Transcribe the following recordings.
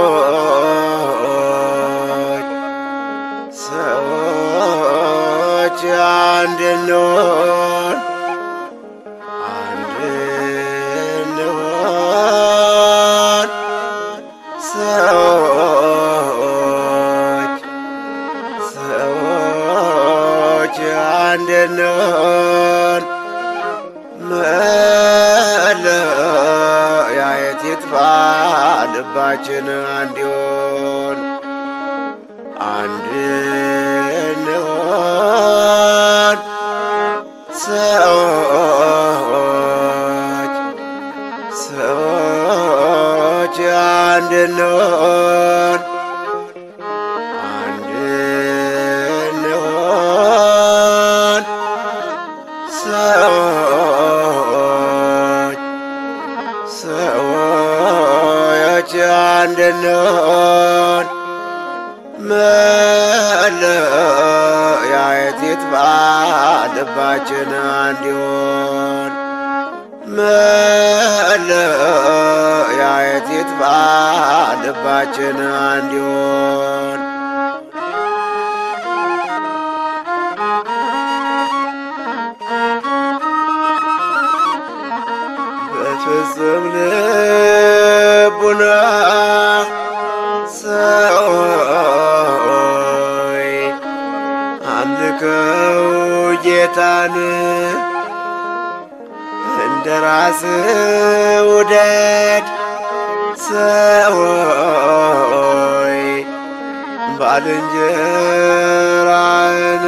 ሰዎች አንድ እንሆን አንድ እንሆን ሰዎች ሰዎች አንድ እንሆን መለያየት ይጥፋ ልባችን አንድ ይሁን አንድ እንሆን ሰዎች ሰዎች አንድ እንሆን አንድ እንሆን ሰዎች ሰዎች አንድ እንሆን መለያየት ይጥፋ ልባችን አንድ ይሁን መለያየት ይጥፋ ልባችን አንድ ይሁን በፍጹም ልቡና ሰዎች አምልከው ጌታን እንደ ራስ ውደድ ሰዎች ባልንጀራን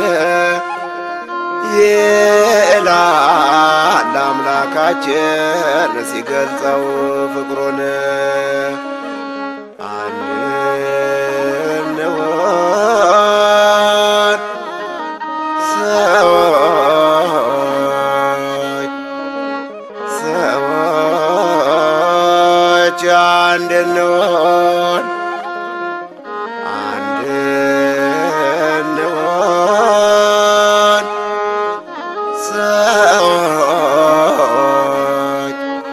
ይላል አምላካችን ሲገልጸው ፍቅሩን አንድ እንሆን ሰዎች ሰዎች አንድ እንሆን አንድ እንሆን ሰዎች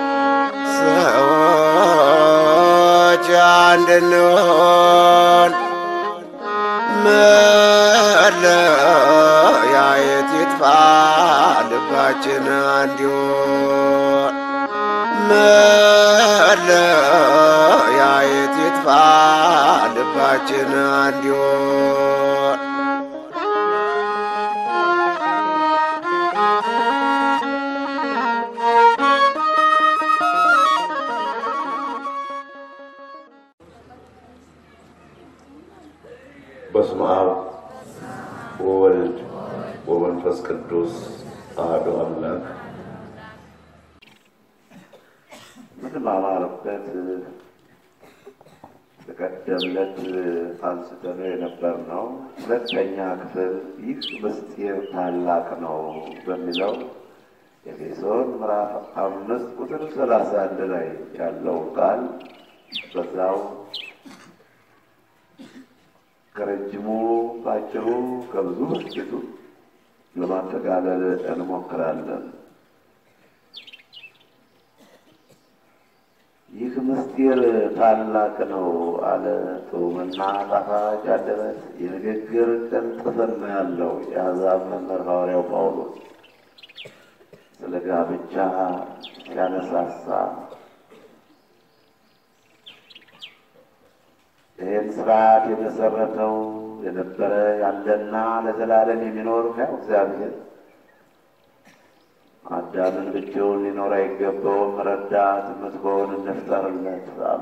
ሰዎች አንድ እንሆን መለያየት ይጥፋ ልባችን አንድ ይሁን መለያየት ይጥፋ ልባችን አንድ ይሁን በስመ አብ ወወልድ ወመንፈስ ቅዱስ አሐዱ አምላክ ምንማማርበት በቀደምለት አንስተነው የነበርነው ሁለተኛ ክፍል ይህ ምስጢር ታላቅ ነው በሚለው ኤፌሶን ምዕራፍ አምስት ቁጥር ሰላሳ አንድ ላይ ያለው ቃል በዛው ከረጅሙ ባጭሩ ከብዙ በጥቂቱ ለማጠቃለል እንሞክራለን። ይህ ምስጢር ታላቅ ነው አለ ጥዑምና ጣፋጭ አንደበት የንግግር ቅልጥፍና ያለው የአሕዛብ መምህር ሐዋርያው ጳውሎስ ስለ ጋብቻ ሲያነሳሳ ይህን ስርዓት የመሰረተው የነበረ ያለና ለዘላለም የሚኖር ሕያው እግዚአብሔር አዳምን ብቻውን ሊኖር አይገባውም፣ ረዳት የምትሆን እንፍጠርለት አሉ።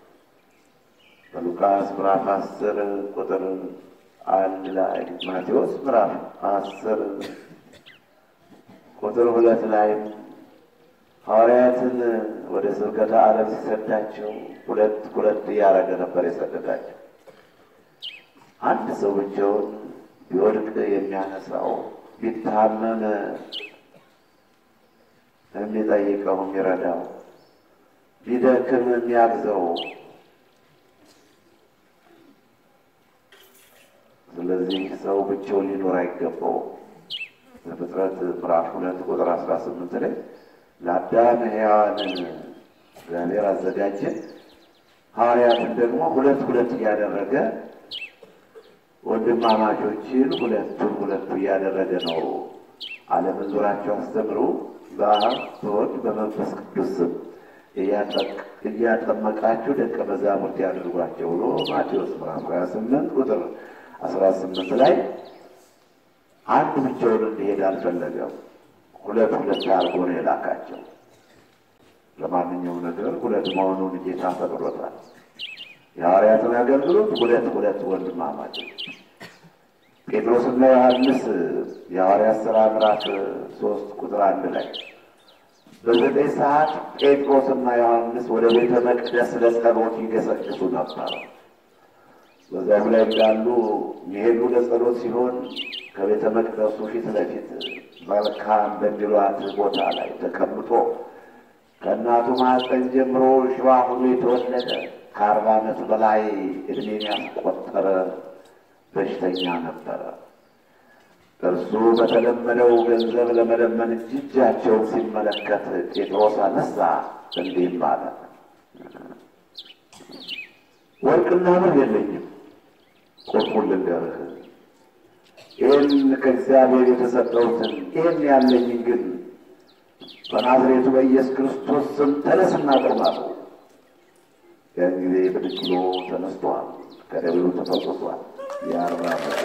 በሉቃስ ምዕራፍ አስር ቁጥር አንድ ላይ ማቴዎስ ምዕራፍ አስር ቁጥር ሁለት ላይም ሐዋርያትን ወደ ስብከተ ዓለም ሲሰዳቸው ሁለት ሁለት እያደረገ ነበር የሰደዳቸው። አንድ ሰው ብቻውን ቢወድቅ የሚያነሳው ቢታመም የሚጠይቀው የሚረዳው ቢደክም የሚያግዘው ስለዚህ ሰው ብቻውን ሊኖር አይገባውም። በፍጥረት ምዕራፍ ሁለት ቁጥር አስራ ስምንት ላይ ለአዳም ሔዋንን እግዚአብሔር አዘጋጀ፣ ሐዋርያትን ደግሞ ሁለት ሁለት እያደረገ ወንድማማቾችን ሁለቱን ሁለቱ እያደረገ ነው ዓለምን ዙራቸው አስተምሩ በአብ በወልድ በመንፈስ ቅዱስ ስም እያጠመቃችሁ ደቀ መዛሙርት ያድርጓቸው ብሎ ማቴዎስ ምዕራፍ ሀያ ስምንት ቁጥር አስራ ስምንት ላይ አንድ ብቻውን እንዲሄድ አልፈለገም። ሁለት ሁለት አድርጎ ነው የላካቸው። ለማንኛውም ነገር ሁለት መሆኑን ጌታ ፈቅዶታል። የሐዋርያትን አገልግሎት ሁለት ሁለት ወንድማማቾች ጴጥሮስና ዮሐንስ የሐዋርያት ሥራ ምዕራፍ ሶስት ቁጥር አንድ ላይ በዘጠኝ ሰዓት ጴጥሮስና ዮሐንስ ወደ ቤተ መቅደስ ለጸሎት ይገሰግሱ ነበር። በዚያም ላይ እንዳሉ የሚሄዱ ለጸሎት ሲሆን ከቤተ መቅደሱ ፊት ለፊት መልካም በሚሏት ቦታ ላይ ተቀምጦ ከእናቱ ማኅፀን ጀምሮ ሽባ ሆኖ የተወለደ ከአርባ ዓመት በላይ ዕድሜን ያስቆጠረ በሽተኛ ነበረ። እርሱ በተለመደው ገንዘብ ለመለመን እጃቸውን ሲመለከት ጴጥሮስ አነሳ፣ እንዲህም አለ፣ ወርቅና ብር የለኝም፣ ቁርጡን ልንገርህ፣ ይህን ከእግዚአብሔር የተሰጠሁትን ይህን ያለኝን ግን በናዝሬቱ በኢየሱስ ክርስቶስ ስም ተነስና ቁም አለው። ያን ጊዜ ብድግ ብሎ ተነስቷል፣ ከደብሉ ተፈውሷል። የአርባ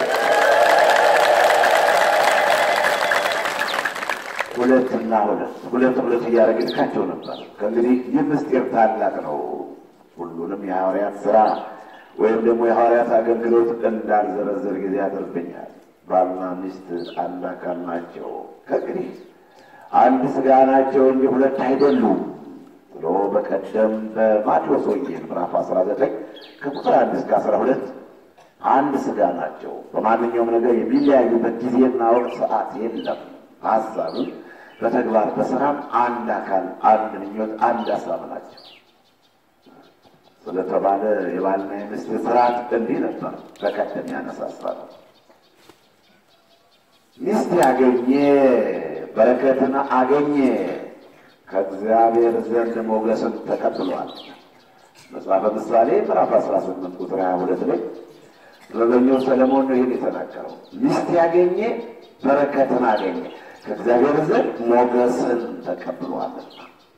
ሁለትና ሁለት ሁለት ሁለት እያደረገ ልካቸው ነበር። ከእንግዲህ ይህ ምስጢር ታላቅ ነው። ሁሉንም የሐዋርያት ሥራ ወይም ደግሞ የሐዋርያት አገልግሎት እንዳልዘረዘር ጊዜ ያደርብኛል። ባልና ሚስት አንድ አካል ናቸው፣ ከእንግዲህ አንድ ሥጋ ናቸው እንጂ ሁለት አይደሉም ብሎ በቀደም በማቴዎስ ወንጌል ምዕራፍ አስራ ዘጠኝ ከቁጥር አንድ እስከ አስራ ሁለት አንድ ሥጋ ናቸው። በማንኛውም ነገር የሚለያዩበት ጊዜና ወቅት ሰዓት የለም። ሀሳብም በተግባር በስራም አንድ አካል፣ አንድ ምኞት፣ አንድ ሀሳብ ናቸው ስለተባለ የባልና የሚስት ስርዓት እንዲህ ነበር። በቀደም ያነሳሳ ነው። ሚስት ያገኘ በረከትን አገኘ፣ ከእግዚአብሔር ዘንድ ሞገስን ተቀብሏል። መጽሐፈ ምሳሌ ምዕራፍ 18 ቁጥር 22 ላይ ጥበበኛው ሰለሞን ነው ይህን የተናገረው። ሚስት ያገኘ በረከትን አገኘ ከእግዚአብሔር ዘንድ ሞገስን ተቀብሏልና።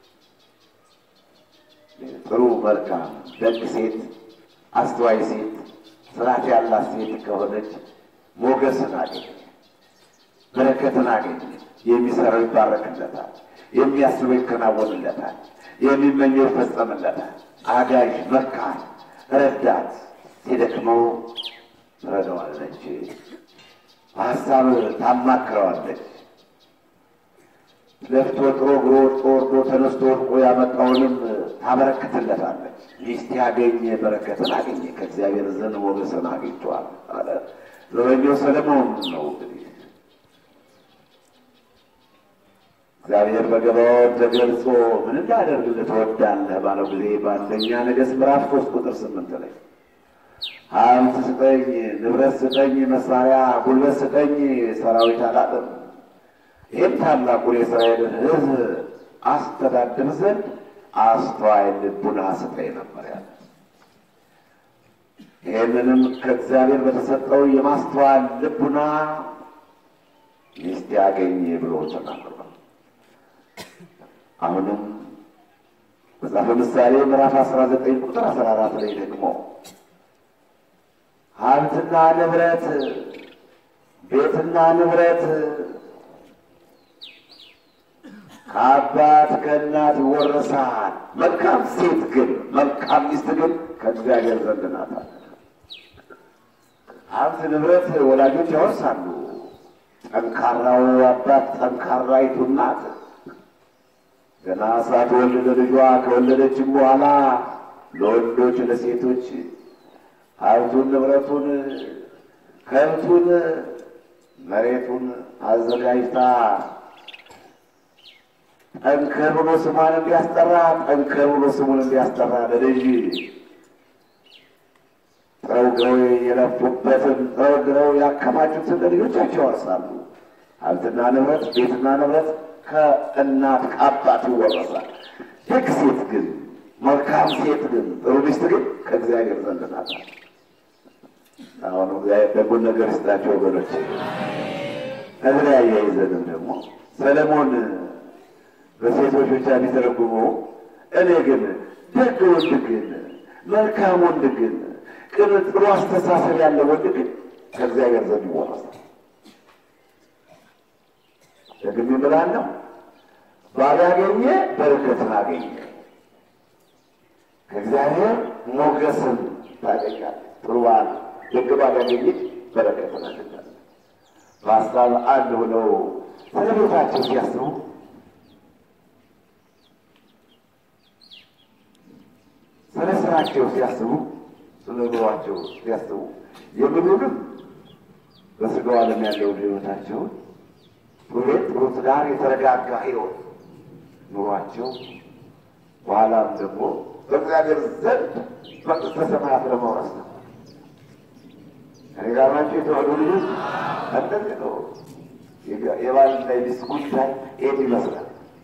ጥሩ መልካም ደግ ሴት፣ አስተዋይ ሴት፣ ስርዓት ያላት ሴት ከሆነች ሞገስን አገኘ፣ በረከትን አገኘ። የሚሰራው ይባረክለታል፣ የሚያስበው ይከናወንለታል፣ የሚመኘው ይፈጸምለታል። አጋዥ፣ መካን፣ ረዳት ሲደክመው ትረዳዋለች፣ በሀሳብ ታማክረዋለች። ለፍቶ ጥሮ ግሮ ወጥቶ ወርዶ ተነስቶ ወድቆ ያመጣውንም ታበረክትለታለች። ሚስት ያገኘ በረከትን አገኘ ከእግዚአብሔር ዘንድ ሞገስን አግኝቷል አለ ዘበኛው ሰለሞን ነው። እንግዲህ እግዚአብሔር በገባዖን ተገልጾ ምን እንዳደርግልህ ትወዳለህ ባለው ጊዜ በአንደኛ ነገሥት ምዕራፍ ሶስት ቁጥር ስምንት ላይ ሀብት ስጠኝ፣ ንብረት ስጠኝ፣ መሳሪያ ጉልበት ስጠኝ፣ ሰራዊት አላጥም ይህም ታላቁን የእስራኤልን ሕዝብ አስተዳድር ዘንድ አስተዋይ ልቡና ስጠኝ ነበር ያለ። ይህንንም ከእግዚአብሔር በተሰጠው የማስተዋል ልቡና ሚስት ያገኘ ብሎ ተናግሯል። አሁንም መጽሐፈ ምሳሌ ምዕራፍ አስራ ዘጠኝ ቁጥር አስራ አራት ላይ ደግሞ ሀብትና ንብረት ቤትና ንብረት ከአባት ከእናት ይወረሳል። መልካም ሴት ግን መልካም ሚስት ግን ከእግዚአብሔር ዘንድ ናት። ሀብት ንብረት ወላጆች ያወርሳሉ። ጠንካራው አባት ጠንካራይቱ እናት ገና ሳትወልድ ለልጇ ከወለደችም በኋላ ለወንዶች ለሴቶች ሀብቱን ንብረቱን ከብቱን መሬቱን አዘጋጅታ ጠንከር ብሎ ስሟን እንዲያስጠራ ጠንከር ብሎ ስሙን እንዲያስጠራ ለልጅ ጥረው ግረው የለፉበትን ጥረው ግረው ያከማቹትን ለልጆቻቸው ያወርሳሉ። ሀብትና ንብረት ቤትና ንብረት ከእናት ከአባት ይወረሳል። ደግ ሴት ግን መልካም ሴት ግን ጥሩ ሚስት ግን ከእግዚአብሔር ዘንድ ናት። አሁን እግዚአብሔር ደጉን ነገር ይስጣቸው ወገኖች። እዚህ አያይዘንም ደግሞ ሰለሞን በሴቶች ብቻ ቢተረጉመው እኔ ግን ደግ ወንድ ግን መልካም ወንድ ግን ቅን ጥሩ አስተሳሰብ ያለ ወንድ ግን ከእግዚአብሔር ዘንድ ይወረሳል። ደግሜ እምላለሁ ባል ያገኘ በረከትን አገኘ፣ ከእግዚአብሔር ሞገስን ታገኛለህ። ጥሩ ባል ደግ ባል ያገኘች በረከትን አገኛለህ። በሀሳብ አንድ ሆነው ስለ ቤታቸው ሲያስቡ ስለ ስራቸው ሲያስቡ ስለ ኑሯቸው ሲያስቡ የምኑንም በስጋው ዓለም ያለውን ሕይወታቸውን ሁሌት ጥሩ ትዳር፣ የተረጋጋ ሕይወት ኑሯቸው በኋላም ደግሞ በእግዚአብሔር ዘንድ መንግሥተ ሰማያት ለመውረስ ነው። እኔ ጋር ናቸው የተዋሕዶ ልጆች እንደዚህ ነው። የባልና የሚስት ጉዳይ ይህን ይመስላል።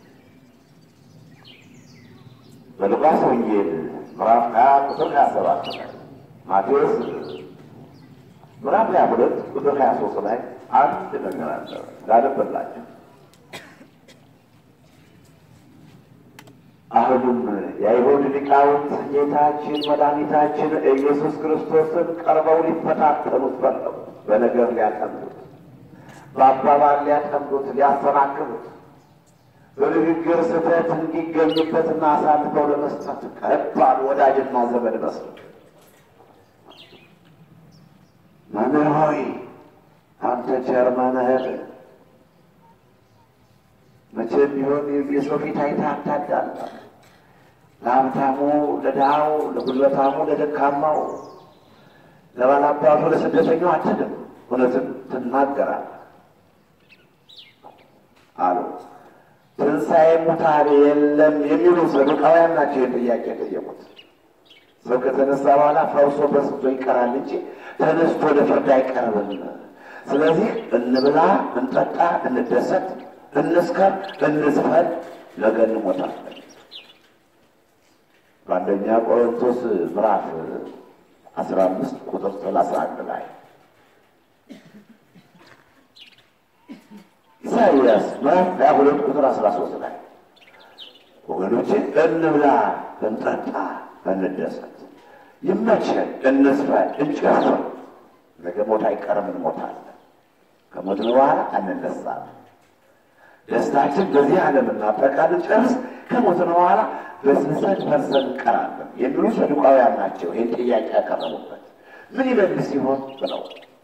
በሉቃስ ወንጌል ምዕራፍ ሀያ ቁጥር ሀያ ሰባት ላይ ማቴዎስ ምዕራፍ ሀያ ሁለት ቁጥር ሀያ ሶስት ላይ አንድ ነገር አለ ላነበላቸው። አሁንም የአይሁድ ሊቃውንት ጌታችን መድኃኒታችን ኢየሱስ ክርስቶስን ቀርበው ሊፈታተኑት ፈለጉ። በነገር ሊያጠምዱት፣ በአባባል ሊያጠምዱት፣ ሊያሰናክሉት በንግግር ስህተት እንዲገኙበትና አሳልፈው ለመስጠት ከባድ ወዳጅና ዘመድ መስሉ። መምህር ሆይ አንተ ቸር መምህር፣ መቼም ቢሆን የሰው ፊት አይተህ አታዳላ። ለሀብታሙ ለድሃው፣ ለጉልበታሙ ለደካማው፣ ለባላባቱ ለስደተኛው አትልም፣ እውነትን ትናገራለህ አሉ። ትንሣኤ ሙታን የለም የሚሉ ሰዱቃውያን ናቸው። ይህን ጥያቄ የጠየቁት ሰው ከተነሳ በኋላ ፈርሶ በስቶ ይቀራል እንጂ ተነስቶ ለፍርድ አይቀርብም። ስለዚህ እንብላ፣ እንጠጣ፣ እንደሰት፣ እንስከር፣ እንዝፈን፣ ነገ እንሞታለን። በአንደኛ ቆሮንቶስ ምዕራፍ አስራ አምስት ቁጥር ሰላሳ አንድ ላይ ኢሳይያስ ምዕራፍ ሀያ ሁለት ቁጥር አስራ ሶስት ላይ ወገኖቼ እንብላ፣ እንጠጣ፣ እንደሰት፣ ይመቸን፣ እንስፈን፣ እንጨፍር። ነገ ሞት አይቀርም፣ እንሞታለን። ከሞትን በኋላ አንነሳም። ደስታችን በዚህ ዓለም እናጠቃለን፣ ጨርስ። ከሞትን በኋላ በስብሰት ፈርሰን እንቀራለን የሚሉ ሰዱቃውያን ናቸው። ይህን ጥያቄ ያቀረቡበት ምን ይመልስ ሲሆን ብለው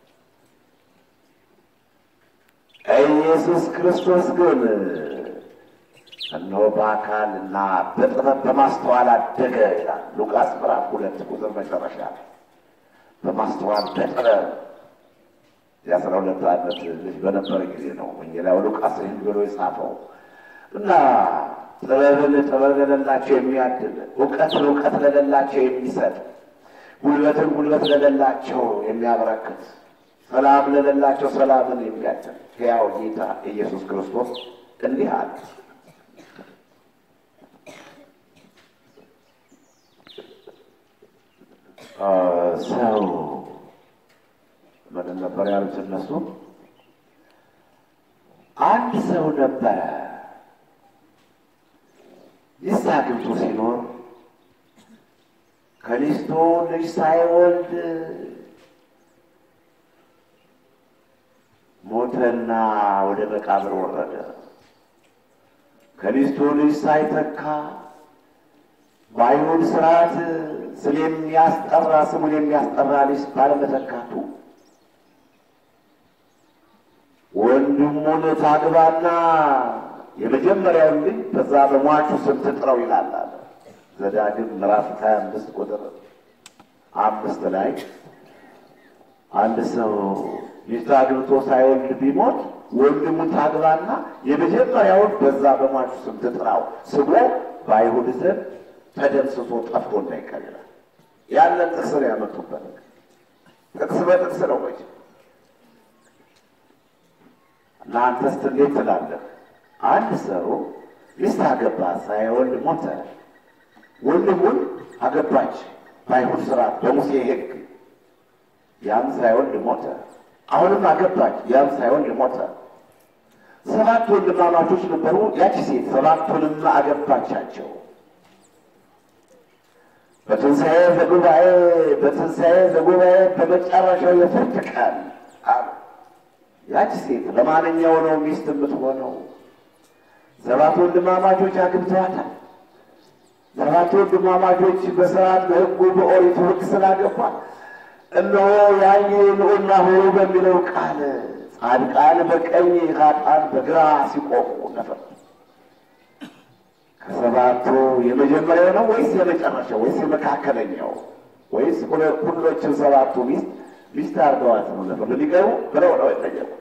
ኢየሱስ ክርስቶስ ግን እነሆ በአካል እና በጥበብ በማስተዋል አደገ ይላል ሉቃስ ምዕራፍ ሁለት ቁጥር መጨረሻ ላይ በማስተዋል በጥበብ የአስራ ሁለት ዓመት ልጅ በነበረ ጊዜ ነው ወንጌላዊ ሉቃስ ይህን ብሎ የጻፈው እና ጥበብን ጥበብ ለሌላቸው የሚያድል እውቀትን እውቀት ለሌላቸው የሚሰጥ ጉልበትን ጉልበት ለሌላቸው የሚያበረክት ሰላም ለሌላቸው ሰላምን የሚያድል ሕያው ጌታ ኢየሱስ ክርስቶስ እንዲህ አለ። ሰው ምንም ነበር ያሉት እነሱ። አንድ ሰው ነበረ ሚስት አግብቶ ሲኖር ከሚስቱ ልጅ ሳይወልድ ሞተና ወደ መቃብር ወረደ። ከሚስቱ ልጅ ሳይተካ በአይሁድ ስርዓት ስም የሚያስጠራ ስሙን የሚያስጠራ ልጅ ባለመተካቱ ወንድሙን ታግባና የመጀመሪያውን ልጅ በዛ በሟቹ ስም ትጥረው ይላል አለ ዘዳግም ምዕራፍ ሀያ አምስት ቁጥር አምስት ላይ አንድ ሰው ሚስት አግብቶ ሳይወልድ ቢሞት ወንድሙን ታግባና የመጀመሪያውን በዛ በሟቹ ስም ትጥራው፣ ስሙ በአይሁድ ዘንድ ተደምስሶ ጠፍቶ እንዳይቀር ይላል። ያንን ጥቅስ ነው ያመጡበት። ጥቅስ በጥቅስ ነው ወይ እናንተስ እንዴት ትላለህ? አንድ ሰው ሚስት አገባ ሳይወልድ ሞተ። ወንድሙን አገባች በአይሁድ ስርዓት በሙሴ ሕግ። ያም ሳይወልድ ሞተ። አሁንም አገባች፣ ያም ሳይወልድ ሞተ። ሰባት ወንድማማቾች ነበሩ። ያቺ ሴት ሰባቱንም አገባቻቸው። በትንሣኤ ዘጉባኤ በትንሣኤ ዘጉባኤ በመጨረሻው የፍርድ ቀን አሉ። ያቺ ሴት ለማንኛው ነው ሚስት የምትሆነው? ሰባት ወንድማማቾች አግብተዋታል። ሰባት ወንድማማቾች በስርዓት በሕጉ በኦሪቱ ሕግ ስላገቧል እነሆ ያየ ንዑና ሆሩ በሚለው ቃል ጻድቃን በቀኝ ኃጥአን በግራ ሲቆሙ ነበር። ከሰባቱ የመጀመሪያው ነው ወይስ የመጨረሻው ወይስ የመካከለኛው ወይስ ሁሎችን ሰባቱ ሚስት ሚስት አድርገዋት ነው ነበር ለሚቀሩ ብለው ነው የጠየቁ።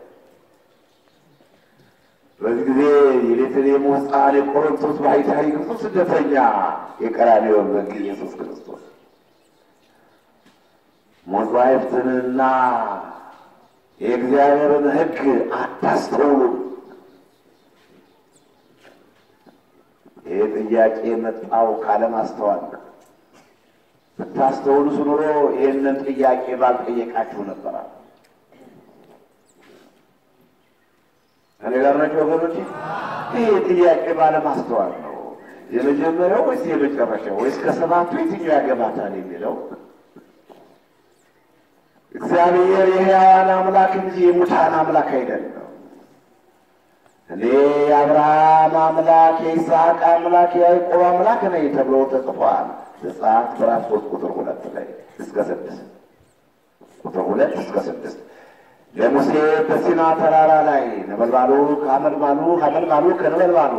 በዚህ ጊዜ የቤተልሔም ሕፃን የቆሮንቶስ ባሕታዊ ብዙ ስደተኛ የቀራንዮ በግ ኢየሱስ ክርስቶስ መጻሕፍትንና የእግዚአብሔርን ሕግ አታስተውሉም። ይህ ጥያቄ የመጣው ካለማስተዋል ነው። ብታስተውሉስ ኑሮ ይህንን ጥያቄ ባልጠየቃችሁ ነበራል። እኔ ጋር ናቸው ወገኖች። ይህ ጥያቄ ባለማስተዋል ነው። የመጀመሪያው ወይስ የመጨረሻው ወይስ ከሰባቱ የትኛው ያገባታል የሚለው እግዚአብሔር የሕያዋን አምላክ እንጂ የሙታን አምላክ አይደለም። እኔ የአብርሃም አምላክ የይስሐቅ አምላክ የያዕቆብ አምላክ ነኝ ተብሎ ተጽፏል። ዘጸአት ምዕራፍ ሶስት ቁጥር ሁለት ላይ እስከ ስድስት ቁጥር ሁለት እስከ ስድስት ለሙሴ በሲና ተራራ ላይ ነበልባሉ ከሐመልማሉ ሐመልማሉ ከነበልባሉ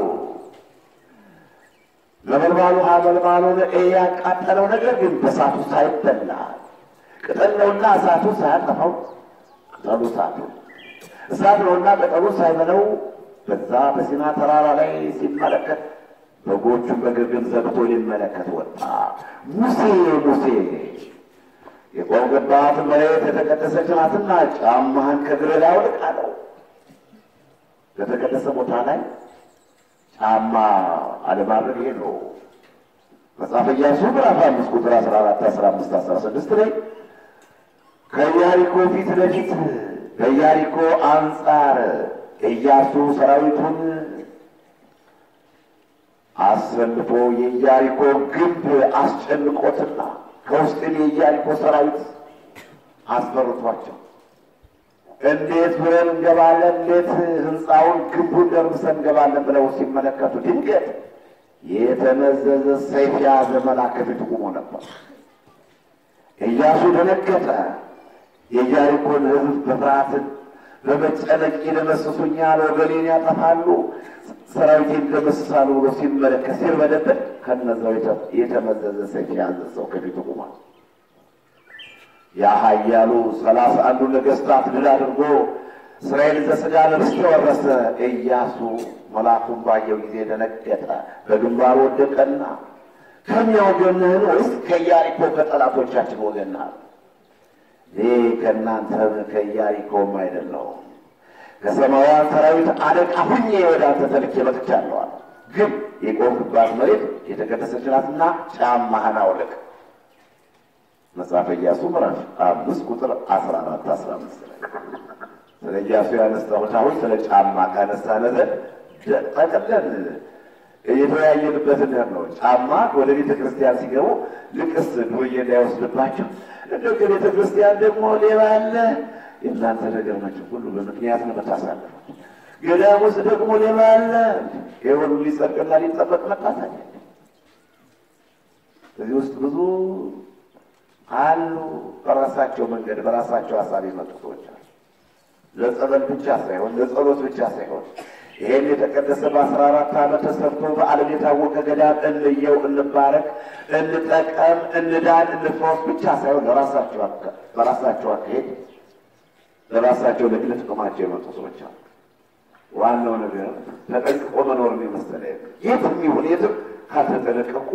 ነበልባሉ ሐመልማሉን ያቃጠለው ነገር ግን በእሳቱ ሳይበላ ቅጠል ነውና እሳቱ ሳያጠፋው ቅጠሉ እሳቱ እሳት ነውና ቅጠሉ ሳይበለው በዛ በሲና ተራራ ላይ ሲመለከት በጎቹን በግርግም ዘግቶ ሊመለከት ወጣ። ሙሴ ሙሴ የቆምክባት መሬት የተቀደሰች ናትና ጫማህን ከእግርህ ላይ አውልቅ አለው። በተቀደሰ ቦታ ላይ ጫማ አለማድረግ ይሄ ነው። መጽሐፈ ኢያሱ ምዕራፍ አምስት ቁጥር አስራ አራት አስራ አምስት አስራ ስድስት ላይ ከኢያሪኮ ፊት ለፊት በኢያሪኮ አንጻር ኢያሱ ሰራዊቱን አሰልፎ የኢያሪኮ ግንብ አስጨንቆትና ከውስጥም የኢያሪኮ ሰራዊት አስፈርቷቸው እንዴት ብለን እንገባለን፣ እንዴት ህንፃውን ግንቡን ደርምሰን እንገባለን ብለው ሲመለከቱ ድንገት የተመዘዘ ሰይፍ የያዘ መልአክ ከፊቱ ቆሞ ነበር። ኢያሱ ደነገጠ። የኢያሪኮን ሕዝብ በፍርሃትን በመጨነቅ ይደመስሱኛል፣ ወገኔን ያጠፋሉ፣ ሰራዊቴን ይደመስሳሉ ብሎ ሲመለከት ሲርበደበድ ከነዛው የተመዘዘ ሰይፍ የያዘ ሰው ከፊቱ ቆሟል። ያ ኃያሉ ሰላሳ አንዱ ነገሥታት ድል አድርጎ እስራኤል ዘሥጋ ርስት ወረሰ። ኢያሱ መልአኩን ባየው ጊዜ ደነገጠ፣ በግንባሩ ወደቀና ከእኛ ወገንህን ወይስ ከኢያሪኮ ከጠላቶቻችን ወገን ነህ? እኔ ከእናንተም ከኢያሪኮም አይደለሁም፣ ከሰማያውያን ሰራዊት አለቃ ሁኜ ወደ አንተ ተልኬ መጥቻለሁ። ግን የቆምክባት መሬት የተቀደሰች ናትና ጫማህን አውልቅ። መጽሐፈ ኢያሱ ምዕራፍ አምስት ቁጥር አስራ አራት አስራ አምስት ላይ ስለ ኢያሱ ያነሳሁት አሁን ስለ ጫማ ካነሳን ጠቅለን እየተወያየንበት እንደር ነው። ጫማ ወደ ቤተ ክርስቲያን ሲገቡ ልቅስ ዱርዬ እንዳይወስድባቸው እንደ ከቤተ ክርስቲያን ደግሞ ሌባ አለ። የእናንተ ነገር ናቸው ሁሉ በምክንያት ነው የምታሳልፈው። ገዳም ውስጥ ደግሞ ሌባ አለ። የሁሉ ሊጸድቅና ሊጠበቅ መጣታል። እዚህ ውስጥ ብዙ አሉ። በራሳቸው መንገድ በራሳቸው ሀሳብ የመጡ ሰዎች አሉ። ለጸበል ብቻ ሳይሆን ለጸሎት ብቻ ሳይሆን ይሄን የተቀደሰ በአስራ አራት ዓመት ተሰርቶ በዓለም የታወቀ ገዳም እንየው፣ እንባረክ፣ እንጠቀም፣ እንዳን፣ እንፈወስ ብቻ ሳይሆን ለራሳቸው በራሳቸው አካሄድ ለራሳቸው ለግል ጥቅማቸው የመጡ ሰዎች አሉ። ዋናው ነገር ተጠንቅቆ መኖርን የመሰለ የትም ይሁን የትም ካልተጠነቀቁ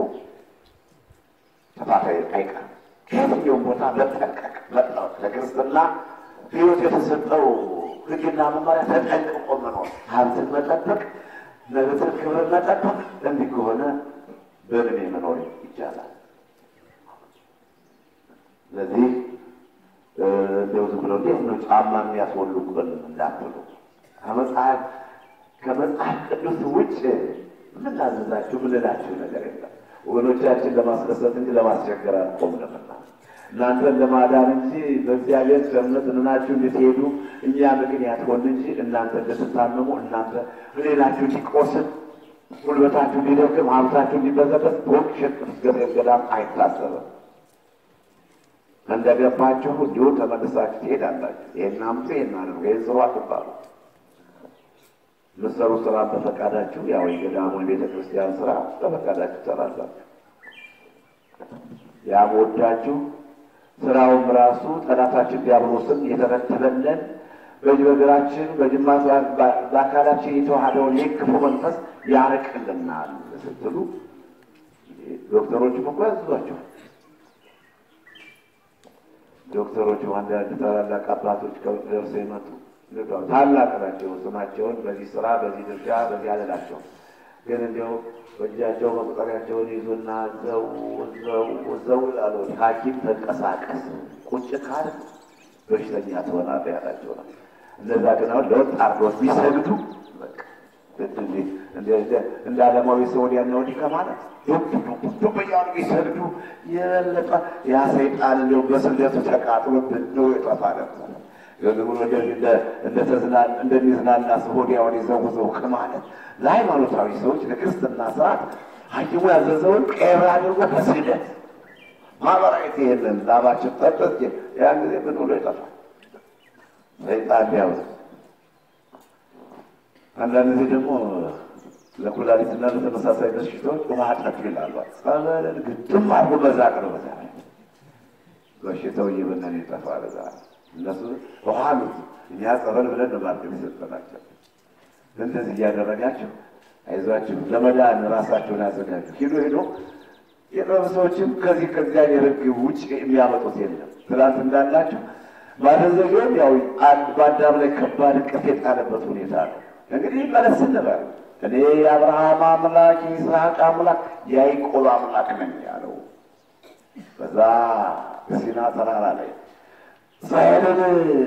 ጥፋት አይቀርም። ከየትኛውም ቦታ መጠንቀቅ መጥለው ለክርስትና ሕይወት የተሰጠው ሕግና መመሪያ ተጠንቅቆ መኖር፣ ሀብትን መጠበቅ፣ መብትን ክብርን መጠበቅ። እንዲህ ከሆነ በእድሜ መኖር ይቻላል። ስለዚህ እንደው ዝም ብለው እንዴት ነው ጫማ የሚያስወልቁን እንዳትሉ ከመጽሐፍ ከመጽሐፍ ቅዱስ ውጭ ምን ላዘዛችሁ ምን ልላችሁ ነገር የለም። ወገኖቻችን ለማስደሰት እንጂ ለማስቸገር አልቆምንምና እናንተን ለማዳን እንጂ በእግዚአብሔር ቸርነት እንናችሁ እንድትሄዱ እኛ ምክንያት ሆን እንጂ እናንተ እንድትታመሙ እናንተ ህሌናችሁ እንዲቆስል ጉልበታችሁ እንዲደክም ሀብታችሁ እንዲበዘበዝ ቦክ ሸቅ ገብርኤል ገዳም አይታሰብም። እንደገባችሁ እንዲሁ ተመልሳችሁ ትሄዳላችሁ። ይህን አምጡ፣ ይህን አድርጉ፣ ይህን ስሩ አትባሉ። ምሰሩ ስራ በፈቃዳችሁ ያው የገዳሙን ቤተ ክርስቲያን ስራ በፈቃዳችሁ ትሰራላችሁ። ያም ወዳችሁ ስራውም ራሱ ጠላታችን ዲያብሎስን የተረተበለን በእጅ በእግራችን በጅማት በአካላችን የተዋሃደውን ይህ ክፉ መንፈስ ያርቅልናል ስትሉ ዶክተሮችም እኮ ያዝዟቸው። ዶክተሮቹ አንዳንድ ታላላቅ አባቶች ከውጭ ደርሰው የመጡ ታላቅ ናቸው። ስማቸውን በዚህ ስራ በዚህ ድርሻ በዚህ አለላቸው። ግን እንዲያው በእጃቸው መቁጠሪያቸውን ይዙና እዘው እዘው እዘው ይላሉ። ሐኪም ተንቀሳቀስ ቁጭ ካል በሽተኛ ትሆናለህ ያላቸው ነው። እነዛ ግን አሁን ለወጥ አርዶት ቢሰግዱ እንደ ዓለማዊ ሰው ወዲያና ወዲህ ከማለት ዱብ እያሉ ቢሰግዱ የበለጠ ያ ሰይጣን እንዲያው በስደቱ ተቃጥሎ ነው የጠፋ ነበር። ዝም ብሎ እንደሚዝናና ሰው ወዲያውን ይዘውዘው ከማለት ለሃይማኖታዊ ሰዎች ለክርስትና ስርዓት ሐኪሙ ያዘዘውን ቀር አድርጎ በስደት ማህበራዊት ይሄንን ላባችን ጠጠት ያን ጊዜ ምን ብሎ ይጠፋል ሰይጣን ቢያውዝ አንዳንድ ጊዜ ደግሞ ለኩላሊትና ለተመሳሳይ በሽታዎች ውሃ ጠጡ ይላሉ። ጸበልን ግጥም አድርጎ በዛ ቅር በዛ በሽታው እየበነን ይጠፋል። ዛ እነሱ ውሃ አሉት፣ እኛ ጸበል ብለን ነው ማርገብ የሰጠናቸው። እንደዚህ እያደረጋችሁ አይዟችሁ ለመዳን ራሳቸውን ያዘጋጁ። ሂዶ ሂዶ የጥበብ ሰዎችም ከዚህ ከእግዚአብሔር ሕግ ውጭ የሚያመጡት የለም። ትናንት እንዳላችሁ ማደንዘዣውም ያው በአዳም ላይ ከባድ እንቅፍ የጣለበት ሁኔታ ነው። እንግዲህ መለስ እንበል እኔ የአብርሃም አምላክ የይስሐቅ አምላክ የያዕቆብ አምላክ ነኝ ያለው በዛ በሲና ተራራ ላይ እስራኤልን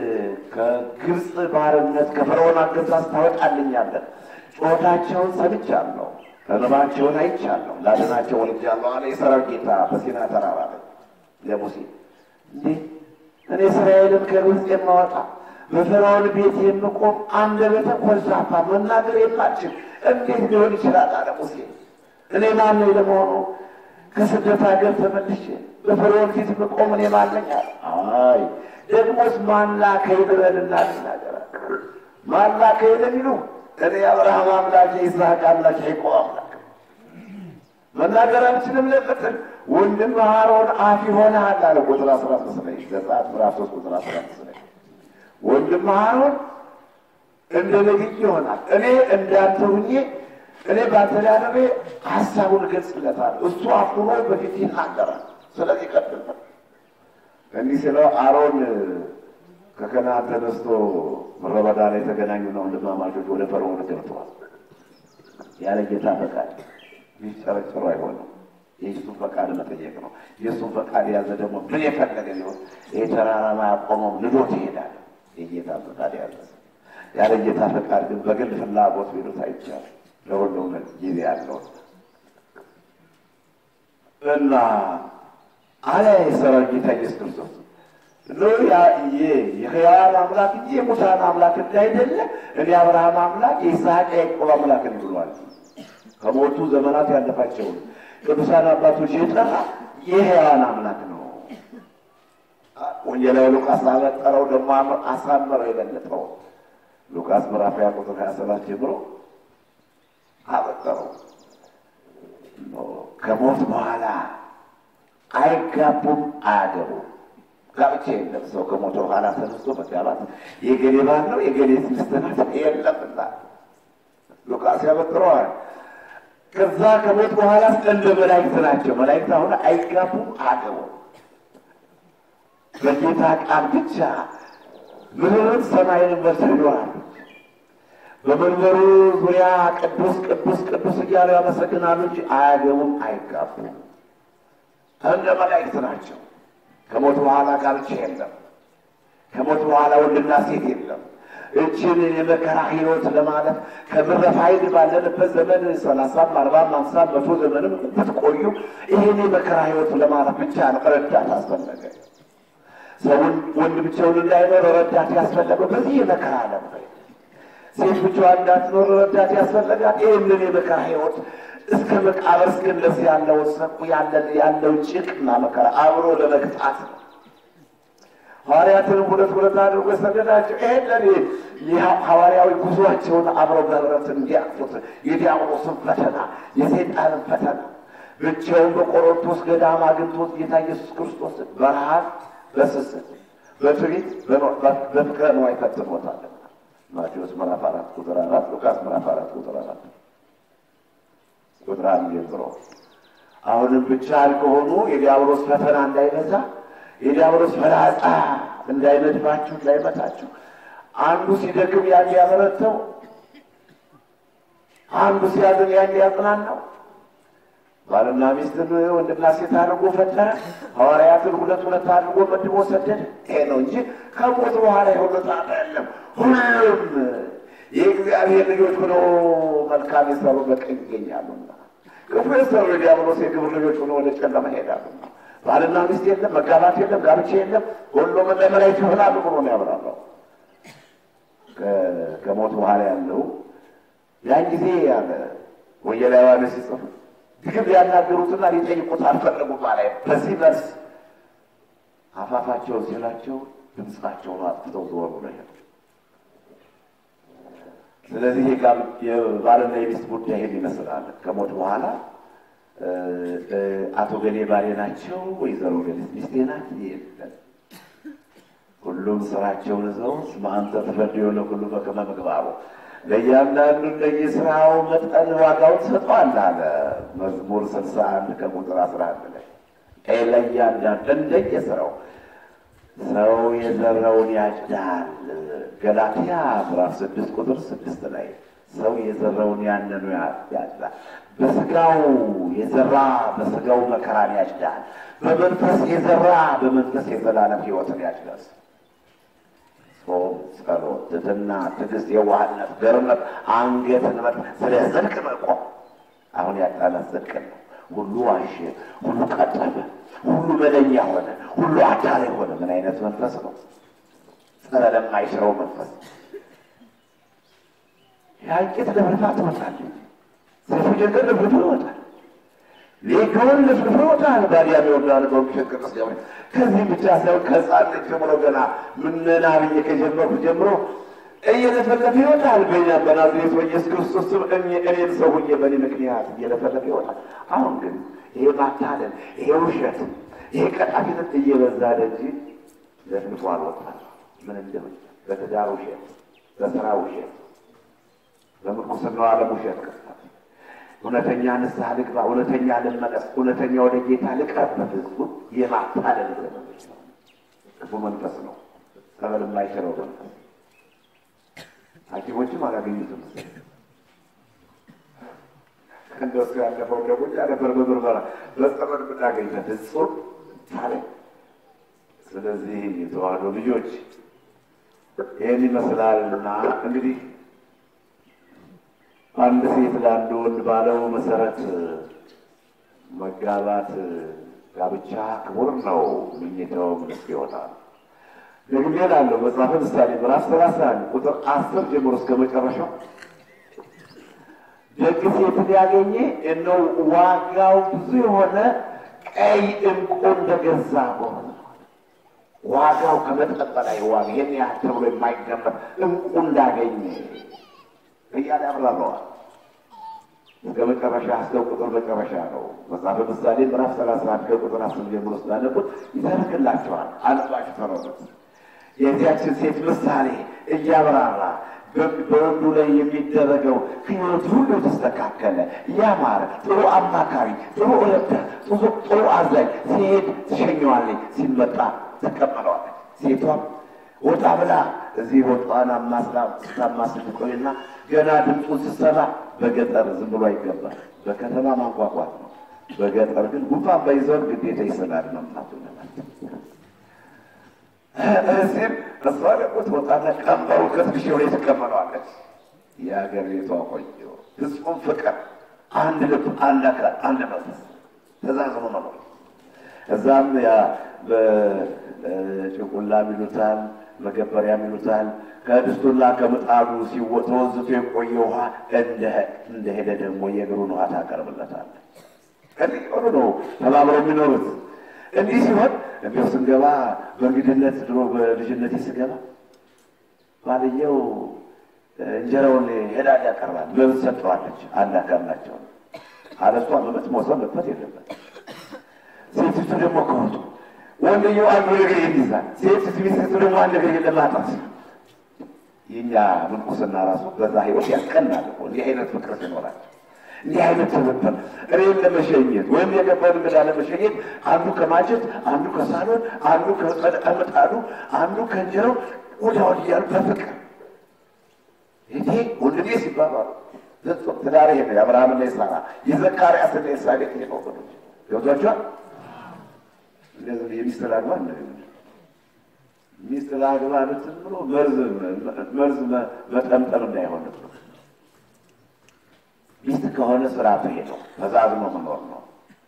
ከግብፅ ባርነት ከፈርዖን አገዛዝ ታወጣልኛለህ። ጩኸታቸውን ሰምቻለሁ፣ እንባቸውን አይቻለሁ፣ ላድናቸው ወልጃለሁ አለ የሠራዊት ጌታ በሲና ተራራ ላይ ለሙሴ እንዴ እኔ እስራኤልን ከግብፅ የማወጣ በፈርዖን ቤት የምቆም አንደበተ ኮልታፋ መናገር የማችል እንዴት ሊሆን ይችላል? አለ ሙሴ። እኔ ማን ነኝ ለመሆኑ? ከስደት ሀገር ተመልሼ በፈርዖን ፊት የምቆም እኔ ማን ነኝ? አለ። አይ ደግሞስ ማን ላከኝ ልበልና ልናገር? ማን ላከኝ ለሚሉ እኔ የአብርሃም አምላክ የይስሐቅ አምላክ የያዕቆብ አምላክ መናገር አልችልም ለምትል ወንድም አሮን አፍ ይሆንሃል አለ። ቁጥር አስራ ሶስት ላይ ዘጸአት ምዕራፍ ሶስት ቁጥር አስራ ሶስት ላይ ወንድም አሮን እንደ ነቢይ ይሆናል። እኔ እንዳንተ ሁኜ እኔ ባንተ ላይ አድሬ ሀሳቡን እገልጽለታለሁ። እሱ አፍ ሆኖ በፊት ይናገራል። ስለዚህ ቀጥል እንዲህ ስለው አሮን ከከነዓን ተነስቶ ምድረ በዳ ላይ የተገናኙና ወንድማማቾች ወደ ፈርዖን ገብተዋል። ያለ ጌታ ፈቃድ ሊጨረጭሩ አይሆንም። የእሱን ፈቃድ መጠየቅ ነው። የእሱን ፈቃድ የያዘ ደግሞ ምን የፈለገ ሊሆን ይህ ተራራማ ያቆመው ልዶት ይሄዳል። የጌታ ፈቃድ ያዘ ያለ ጌታ ፈቃድ ግን በግል ፍላጎት ቢሉት አይቻልም። ለሁሉም ጊዜ ያለው እና አለ የሠራዊት ጌታ ኢየሱስ ክርስቶስ ኖ የሕያዋን አምላክ እንጂ የሙታን አምላክ እንዳይደለ እኔ አብርሃም አምላክ የይስሐቅ የያዕቆብ አምላክ ነኝ ብሏል። ከሞቱ ዘመናት ያለፋቸውን ቅዱሳን አባቶች የጠራ የሕያዋን አምላክ ነው። ወንጌላዊ ሉቃስ አበጠረው ደግሞ አሳመረው የበለጠው ሉቃስ ምዕራፍ ሃያ ቁጥር ሀያ ሰባት ጀምሮ አበጠረው። ከሞት በኋላ አይጋቡም፣ አያገቡም። ጋብቻ የለም። ሰው ከሞተ በኋላ ተነስቶ መጋባት የገሌ ባል ነው የገሌ ሚስት ናት የለምና ሉቃስ ያበጥረዋል። ከዛ ከሞት በኋላ እንደ መላእክት ናቸው። መላእክት አሁን አይጋቡም፣ አያገቡም። በጌታ ቃል ብቻ ምድርን ሰማይን መርተው ይኖራሉ። በመንበሩ ዙሪያ ቅዱስ ቅዱስ ቅዱስ እያሉ ያመሰግናሉ እንጂ አያገቡም፣ አይጋቡም። እንደ መላእክት ናቸው። ከሞት በኋላ ጋብቻ የለም። ከሞት በኋላ ወንድና ሴት የለም። እችን የመከራ ሕይወት ለማለት ከምረፋይድ ባለንበት ዘመን ሰላሳም አርባም አምሳም መቶ ዘመንም ብትቆዩ ይህን የመከራ ሕይወት ለማለት ብቻ ነው ረዳት አስፈለገ። ሰውን ወንድ ብቻውን እንዳይኖር ረዳት ያስፈለገው በዚህ የመከራ ዓለም ነው። ሴት ብቻዋን እንዳትኖር ረዳት ያስፈለጋት ይህንን የመከራ ሕይወት እስከ መቃብር እስክንደርስ ያለው ሰቁ ያለው ጭቅና መከራ አብሮ ለመቅጣት ነው። ሐዋርያትንም ሁለት ሁለት አድርጎ የሰደዳቸው ይሄን ለኔ ሐዋርያዊ ጉዟቸውን አብረው በህብረት እንዲያቅፉት የዲያብሎስን ፈተና የሰይጣንን ፈተና ብቻውን በቆሮንቶስ ገዳም አግኝቶት ጌታ ኢየሱስ ክርስቶስ በረሃብ በስስት በትዕቢት በፍቅረ ነዋይ ፈትኖታል። ማቴዎስ ምዕራፍ አራት ቁጥር አራት ሉቃስ ምዕራፍ አራት ቁጥር አራት ቁጥር አንድ ጀምሮ አሁንም ብቻ ከሆኑ የዲያብሎስ ፈተና እንዳይበዛ የዲያብሎስ ፈላጻ እንዳይነድፋችሁ እንዳይመታችሁ፣ አንዱ ሲደክም ያን ያበረተው፣ አንዱ ሲያዝን ያን ያጽናናው። ባልና ሚስትን ወንድና ሴት አድርጎ ፈጠረ። ሐዋርያትን ሁለት ሁለት አድርጎ መድቦ ሰደደ። ይሄ ነው እንጂ ከሞት በኋላ የሆነ ጣጣ የለም። ሁሉም የእግዚአብሔር ልጆች ሆነው መልካም የሰሩ በቀኝ ይገኛሉና ክፉ የሰሩ የዲያብሎስ የግብር ልጆች ሆነው ወደ ጨለማ ይሄዳሉና ባልና ሚስት የለም፣ መጋባት የለም፣ ጋብቻ የለም። ሁሉም እንደ መላእክት ይሆናሉ ብሎ ነው ያብራራው። ከሞት በኋላ ያለው ያን ጊዜ ያለ ወንጌላዊ ዮሐንስ ሲጽፍ ግን ሊያናገሩትና ሊጠይቁት አልፈለጉም ማለት በዚህ መልስ አፋፋቸውን ሲላቸው ድምፃቸውን አጥፍተው ዞር ብሎ ሄዱ። ስለዚህ የባልና የሚስት ጉዳይ ይህን ይመስላል። ከሞት በኋላ አቶ ገሌ ባሌ ናቸው፣ ወይዘሮ ገሌ ሚስቴ ናት የለም። ሁሉም ስራቸውን ይዘው እስመ አንተ ትፈርድ ለኩሉ በከመ ምግባሩ ለእያንዳንዱ እንደየስራው መጠን ዋጋውን ትሰጠዋለህ አለ መዝሙር ስልሳ አንድ ከቁጥር አስራ አንድ ላይ ለእያንዳንዱ እንደየስራው ሰው የዘራውን ያጭዳል። ገላትያ ምዕራፍ ስድስት ቁጥር ስድስት ላይ ሰው የዘራውን ያንኑ ያጭዳል። በስጋው የዘራ በስጋው መከራን ያጭዳል። በመንፈስ የዘራ በመንፈስ የዘላለም ሕይወትን ያጭዳል። ጾም፣ ጸሎት፣ ትሕትና፣ ትዕግስት፣ የዋህነት፣ ገርነት፣ አንገትን መጥ ስለ ጽድቅ መቆም አሁን ያጣናት ጽድቅ ነው። ሁሉ ዋሸ፣ ሁሉ ቀጠፈ፣ ሁሉ መለኛ ሆነ፣ ሁሉ አዳሪ ሆነ። ምን አይነት መንፈስ ነው? ጸረ ለማይሽረው መንፈስ ያንቄት ለፍልፋ ትወጣለች። ሰፊ ነገር ለፍልፎ ይወጣል። ሌጋውን ለፍልፎ ይወጣል። ባዲያ ሚወዳል በውሸት ቅዱስ ገብርኤል ከዚህም ብቻ ሳይሆን ከሕፃንነት ጀምሮ ገና ምነና ብዬ ከጀመርኩ ጀምሮ እየለፈለፈ ይወጣል። በኛ በናዝሬቱ በኢየሱስ ክርስቶስ ስም እኔም ሰው ሁኜ በእኔ ምክንያት እየለፈለፈ ይወጣል። አሁን ግን ይሄ ማታለል፣ ይሄ ውሸት፣ ይሄ ቀጣፊነት እየበዛ ደጅ ለፍልፎ አልወጣል። ምን እንደሆነ በትዳር ውሸት፣ በስራ ውሸት፣ በምንኩስናው ዓለም ውሸት ቅርታት እውነተኛ ንስሐ ልግባ፣ እውነተኛ ልመለስ፣ እውነተኛ ወደ ጌታ ልቅረብ በፍጹም የማታለል መንፈስ ነው። ክፉ መንፈስ ነው። ጸበል የማይችለው መንፈስ ሐኪሞችም አላገኙትም። እንደሱ ያለፈው ደግሞ ነበር በምርመራ በጸበል ብናገኝበት እጹብ ታለ። ስለዚህ የተዋህዶ ልጆች ይህን ይመስላልና እንግዲህ አንድ ሴት ለአንድ ወንድ ባለው መሰረት መጋባት ጋብቻ ክቡር ነው። ምኝታው ምንስ ይሆናል? ደግሜ እላለሁ መጽሐፈ ምሳሌ ምዕራፍ ሰላሳ አንድ ቁጥር አስር ጀምሮ እስከ መጨረሻው ደግ ሴትን ያገኘ እነው ዋጋው ብዙ የሆነ ቀይ ዕንቁ እንደገዛ በሆነ ዋጋው ከመጠን በላይ ዋጋ ይህን ያህል ተብሎ የማይገመት ዕንቁ እንዳገኘ እያለ ያብራረዋል። እስከ መጨረሻ እስከ ቁጥር መጨረሻ ነው። መጽሐፈ ምሳሌ ምዕራፍ ሰላሳ አንድ ከቁጥር አስር ጀምሮ ስላነቡት ይተርክላቸዋል። አንባችሁ ተረዱት። የዚያችን ሴት ምሳሌ እያብራራ በወንዱ ላይ የሚደረገው ሕይወት ሁሉ የተስተካከለ ያማረ፣ ጥሩ አማካሪ፣ ጥሩ ረዳት፣ ጥሩ አዛኝ፣ ሲሄድ ትሸኘዋለች፣ ሲመጣ ትቀበለዋለች። ሴቷም ወጣ ብላ እዚህ ወጣን ስታማስል ቆይና ገና ድምፁን ስትሰማ በገጠር ዝም ብሎ አይገባል። በከተማ ማንኳኳት ነው። በገጠር ግን ጉንፋን ባይዘው ግዴታ ይሰላል መምጣቱ እዚህም እሷ ደግሞ ትወጣና ቀንበሩ ከትከሻው ላይ ትቀመጠዋለች። የሀገር ቤቷ ቆንጆ ፍጹም ፍቅር፣ አንድ ልብ፣ አንድ አካል፣ አንድ መንፈስ ተዛዝኖ መኖር እዛም ያ በጭቁላ ሚሉታል መገበሪያ ሚሉታል ከድስቱና ከምጣዱ ተወዝቶ የቆየ ውሃ እንደሄደ ደግሞ የእግሩን ውሃ ታቀርብለታለች። ከዚህ ሆኑ ነው ተባብረው የሚኖሩት። እንዲህ ሲሆን እንዲሁ ስንገባ በእንግድነት ድሮ በልጅነቴ ስገባ ባልየው እንጀራውን ሄዳ ያቀርባል። መብት ሰጠዋለች። አንድ አካል ናቸው። አለሷ መብት መውሰድ መጥፈት የለበት። ሴቲቱ ደግሞ ከወጡ ወንድየው አንዱ ነገር ይይዛል። ሴቲቱ ሚስቱ ደግሞ አንድ ነገር ለማጣት የኛ ምንኩስና ራሱ በዛ ህይወት ያስቀናል እኮ እንዲህ አይነት ፍቅር ሲኖራቸው እንዲህ አይነት ትብብር እኔን ለመሸኘት ወይም የገባን እንግዳ ለመሸኘት አንዱ ከማጀት አንዱ ከሳሎን አንዱ ከምጣዱ አንዱ ከእንጀራው ወዲያ ወዲህ እያሉ በፍቅር ይሄ ወንድሜ ሲባባሉ ፍጹም ትዳር ይሄ ነው። የአብርሃምና የሳራ የዘካርያስና የኤልሳቤጥ ነው ወገኖች ገብቷቸዋል። እንደዚህ የሚስት ላግባ ሚስት ላግባ ልትል ብሎ መርዝ መርዝ መጠምጠም እንዳይሆን ብሎ ሚስት ከሆነ ስርዓቱ ይሄ ነው። ተዛዝኖ መኖር ነው።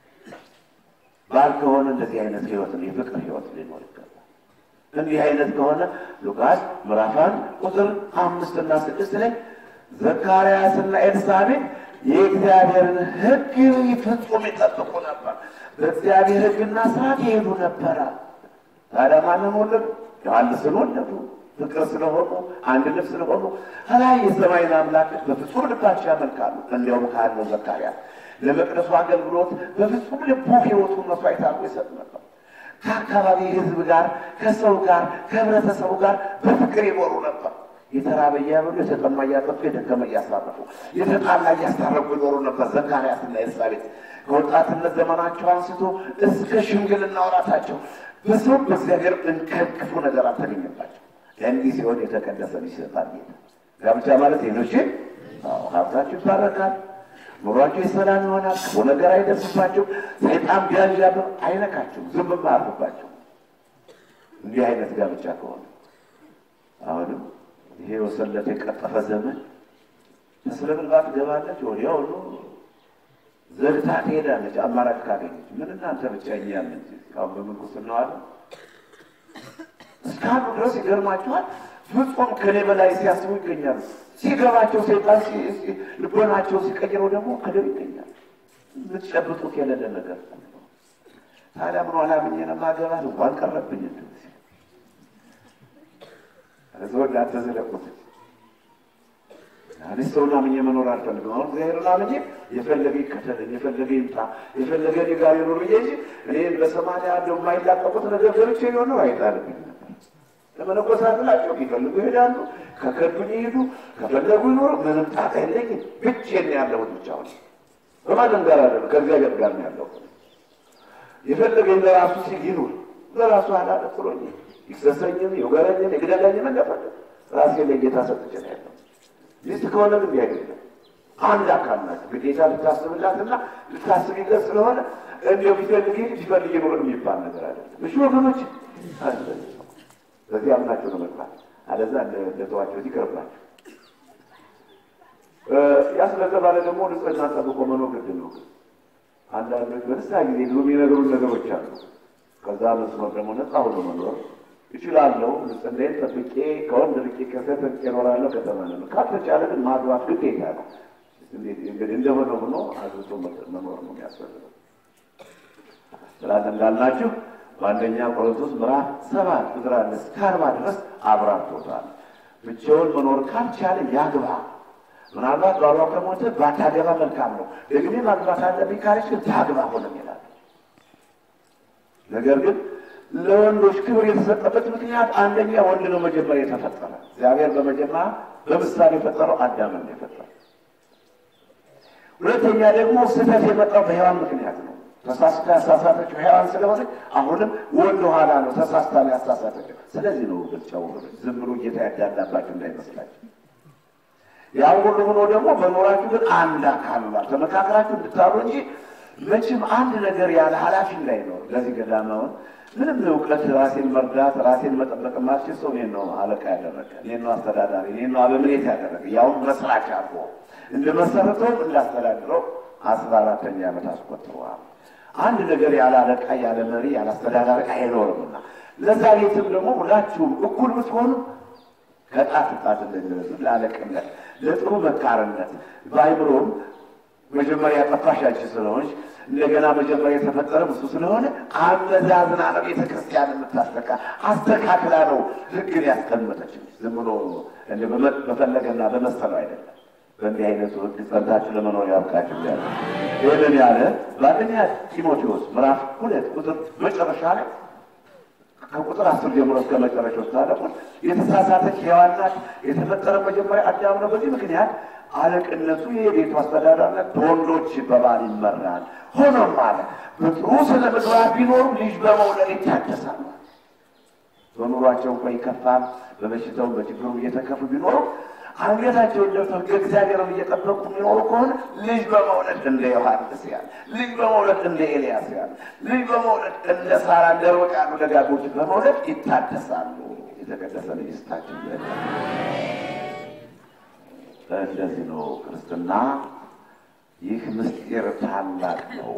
ባል ከሆነ እንደዚህ አይነት ህይወት የፍቅር ህይወት ሊኖር ይገባል። እንዲህ አይነት ከሆነ ሉቃስ ምዕራፍ አንድ ቁጥር አምስት እና ስድስት ላይ ዘካርያስና ኤልሳቤጥ የእግዚአብሔርን ሕግ ፍጹም ይጠብቁ ነበር፣ በእግዚአብሔር ሕግና ስርዓት ይሄዱ ነበረ። ታዲያ ማንን ወለዱ? ዮሐንስን ወለዱ። ፍቅር ስለሆኑ አንድ ልብ ስለሆኑ ከላይ የሰማይን አምላክ በፍጹም ልባቸው ያመልካሉ። እንዲያውም ካለው ዘካርያስ ለመቅደሱ አገልግሎት በፍጹም ልቡ ህይወቱን መስዋዕት አድርጎ ይሰጥ ነበር። ከአካባቢ ህዝብ ጋር ከሰው ጋር ከህብረተሰቡ ጋር በፍቅር ይኖሩ ነበር። የተራበ እያበሉ የተጠማ እያጠጡ የደከመ እያሳረፉ የተጣላ እያስታረቁ ይኖሩ ነበር። ዘካርያስና ኤልሳቤጥ ከወጣትነት ዘመናቸው አንስቶ እስከ ሽምግልና ወራታቸው በሰው በእግዚአብሔር እንከን ክፉ ነገር አልተገኘባቸው። እንዲህ ሲሆን የተቀደሰ ልጅ ይሰጣል ጌታ። ጋብቻ ማለት ሌሎች ሀብታችሁ ይባረካል፣ ኑሯቸው የሰላም ይሆናል፣ ክፉ ነገር አይደርስባቸው፣ ሰይጣን ቢያዣብ አይነካቸው፣ ዝም አያርፍባቸው። እንዲህ አይነት ጋብቻ ከሆነ አሁንም ይሄ ወሰለት የቀጠፈ ዘመን ተስለ ብልባት ገባለች፣ ወዲያውኑ ዘግታ ትሄዳለች። አማራጭ ካገኘች ምን እናንተ ብቻ እኛ ያለን አሁን በምንኩስና አለ እስካሁኑ ድረስ ይገርማችኋል። ፍጹም ከኔ በላይ ሲያስቡ ይገኛሉ። ሲገባቸው ሰይጣን ልቦናቸው ሲቀይረው ደግሞ ከደብ ይገኛል። የምትጨብጡት የሌለ ነገር ታዲያ ምን ኋላ ብኜ ነው የማገባት እንኳን ቀረብኝ እዞ እንዳንተ ዘለቁት እኔ ሰውን አምኜ መኖር አልፈልግም። አሁን እግዚአብሔርን አምኜ የፈለገ ይከተለኝ፣ የፈለገ ይምጣ፣ የፈለገ እኔ ጋር ይኖር ብዬ እንጂ እኔ በሰማንያ ያለው የማይላቀቁት ነገር ገብቼ የሆነው አይጣልብኝ ነበር። ለመነኮሳት ናቸው ቢፈልጉ ይሄዳሉ፣ ከከዱኝ ይሄዱ፣ ከፈለጉ ይኖሩ፣ ምንም ጣጣ የለኝም። ብቻዬን ያለሁት ብቻውን በማንም ጋር አለ ከእግዚአብሔር ጋር ነው ያለሁት። የፈለገኝ ለራሱ ሲል ይኑር፣ ለራሱ አላደፍሮኝ ይክሰሰኝም፣ ይውገረኝም፣ ይግደለኝም እንደፈለግ ራሴ ለጌታ ሰጥቼ ነው ያለው። ሚስት ከሆነ ግን አይደለም። አንድ አካል ናቸው። ግዴታ ልታስብላትና ልታስብለት ስለሆነ እንዲያው ቢፈልግ ቢፈልግ ይኖር የሚባል ነገር አይደለም። እሺ ወገኖች፣ በዚህ አምናቸው ነው መግባት። አለዛ እንደተዋቸው ይቀርባቸው። ያ ስለተባለ ደግሞ ንጽህና ጠብቆ መኖር ግድ ነው። አንዳንዶች በንስሐ ጊዜ ብዙ የሚነገሩን ነገሮች አሉ። ከዛ መስመር ደግሞ ነፃ ሆኖ መኖር ይችላለሁ ንጽህናዬን ጠብቄ ከወንድ ርቄ ከሴት ርቄ እኖራለሁ ከተባለ ነው። ካልተቻለ ግን ማግባት ግዴታ ነው። እንግዲህ እንደሆነ ሆኖ አግብቶ መኖር ነው የሚያስፈልገው። ስላት እንዳልናችሁ በአንደኛ ቆሮንቶስ ምዕራፍ ሰባት ቁጥር አንድ እስከ አርባ ድረስ አብራርቶታል። ብቻውን መኖር ካልቻለ ያግባ። ምናልባት ባሏ ከሞተ ባታገባ መልካም ነው። ደግሜ ማግባት አለብኝ ካለች ግን ታግባ ሆነም ይላል። ነገር ግን ለወንዶች ክብር የተሰጠበት ምክንያት አንደኛ ወንድ ነው መጀመሪያ የተፈጠረ። እግዚአብሔር በመጀመሪያ በምሳሌ የፈጠረው አዳምን ነው የፈጠረው። ሁለተኛ ደግሞ ስህተት የመጣው በሔዋን ምክንያት ነው። ተሳስታ ያሳሳተችው ሔዋን ስለሆነ አሁንም ወንድ ኋላ ነው ተሳስታ ነው ያሳሳተችው። ስለዚህ ነው ብቻው ዝም ብሎ ጌታ ያዳላባችሁ እንዳይመስላችሁ። ያው ሁሉ ሆኖ ደግሞ መኖራችሁ ግን አንድ አካል ነው። ተመካከራችሁ እንድታሉ እንጂ መቼም አንድ ነገር ያለ ኃላፊ እንዳይኖር ለዚህ ገዳማውን ምንም እውቀት ራሴን መርዳት ራሴን መጠበቅ ማልችል ሰው እኔን ነው አለቃ ያደረገ፣ እኔን ነው አስተዳዳሪ፣ እኔን ነው አበምኔት ያደረገ። ያውም መስራች አድርጎ እንደ መሰረተውም እንዳስተዳድረው አስራ አራተኛ ዓመት አስቆጥረዋል። አንድ ነገር ያለ አለቃ ያለ መሪ ያለ አስተዳዳሪ አይኖርምና ለዛ ቤትም ደግሞ ሁላችሁም እኩል ብትሆኑ ከጣት ጣት እንደሚረሱ ለአለቅነት ለጥሩ መካርነት በአይምሮም መጀመሪያ ጠፋሽ አንቺ ስለሆንሽ እንደገና መጀመሪያ የተፈጠረ እሱ ስለሆነ አመዛዝና ነው ቤተ ክርስቲያን የምታስተካ አስተካክላ ነው ሕግን ያስቀመጠች። ዝም ብሎ እንደ በፈለገና በመሰለው አይደለም። በእንዲህ አይነቱ ሕግ ጸንታችሁ ለመኖር ያብቃችሁ ያለ ይህንን ያለ በአንደኛ ጢሞቴዎስ ምዕራፍ ሁለት ቁጥር መጨረሻ ላይ ከቁጥር አስር ጀምሮ እስከ መጨረሻው ስታደቁት የተሳሳተች ሔዋን ናት። የተፈጠረ መጀመሪያ አዳም ነው። በዚህ ምክንያት አለቅነቱ የቤቱ አስተዳዳሪነት በወንዶች በባል ይመራል። ሆኖም አለ በጥሩ ስነ ምግባር ቢኖሩ ልጅ በመውለድ ይታደሳሉ። በኑሯቸው እንኳ ይከፋል፣ በበሽታው በችግሩ እየተከፉ ቢኖሩ አንገታቸውን ደፍተው ሕገ እግዚአብሔርን እየጠበቁ የሚኖሩ ከሆነ ልጅ በመውለድ እንደ ዮሐንስ ያለ ልጅ በመውለድ እንደ ኤልያስ ያለ ልጅ በመውለድ እንደ ሳራ እንደ ሮጥ ያሉ ደጋጎች በመውለድ ይታደሳሉ። የተቀደሰ ልጅ ስታችን እንደዚህ ነው ክርስትና። ይህ ምስጢር ታላቅ ነው።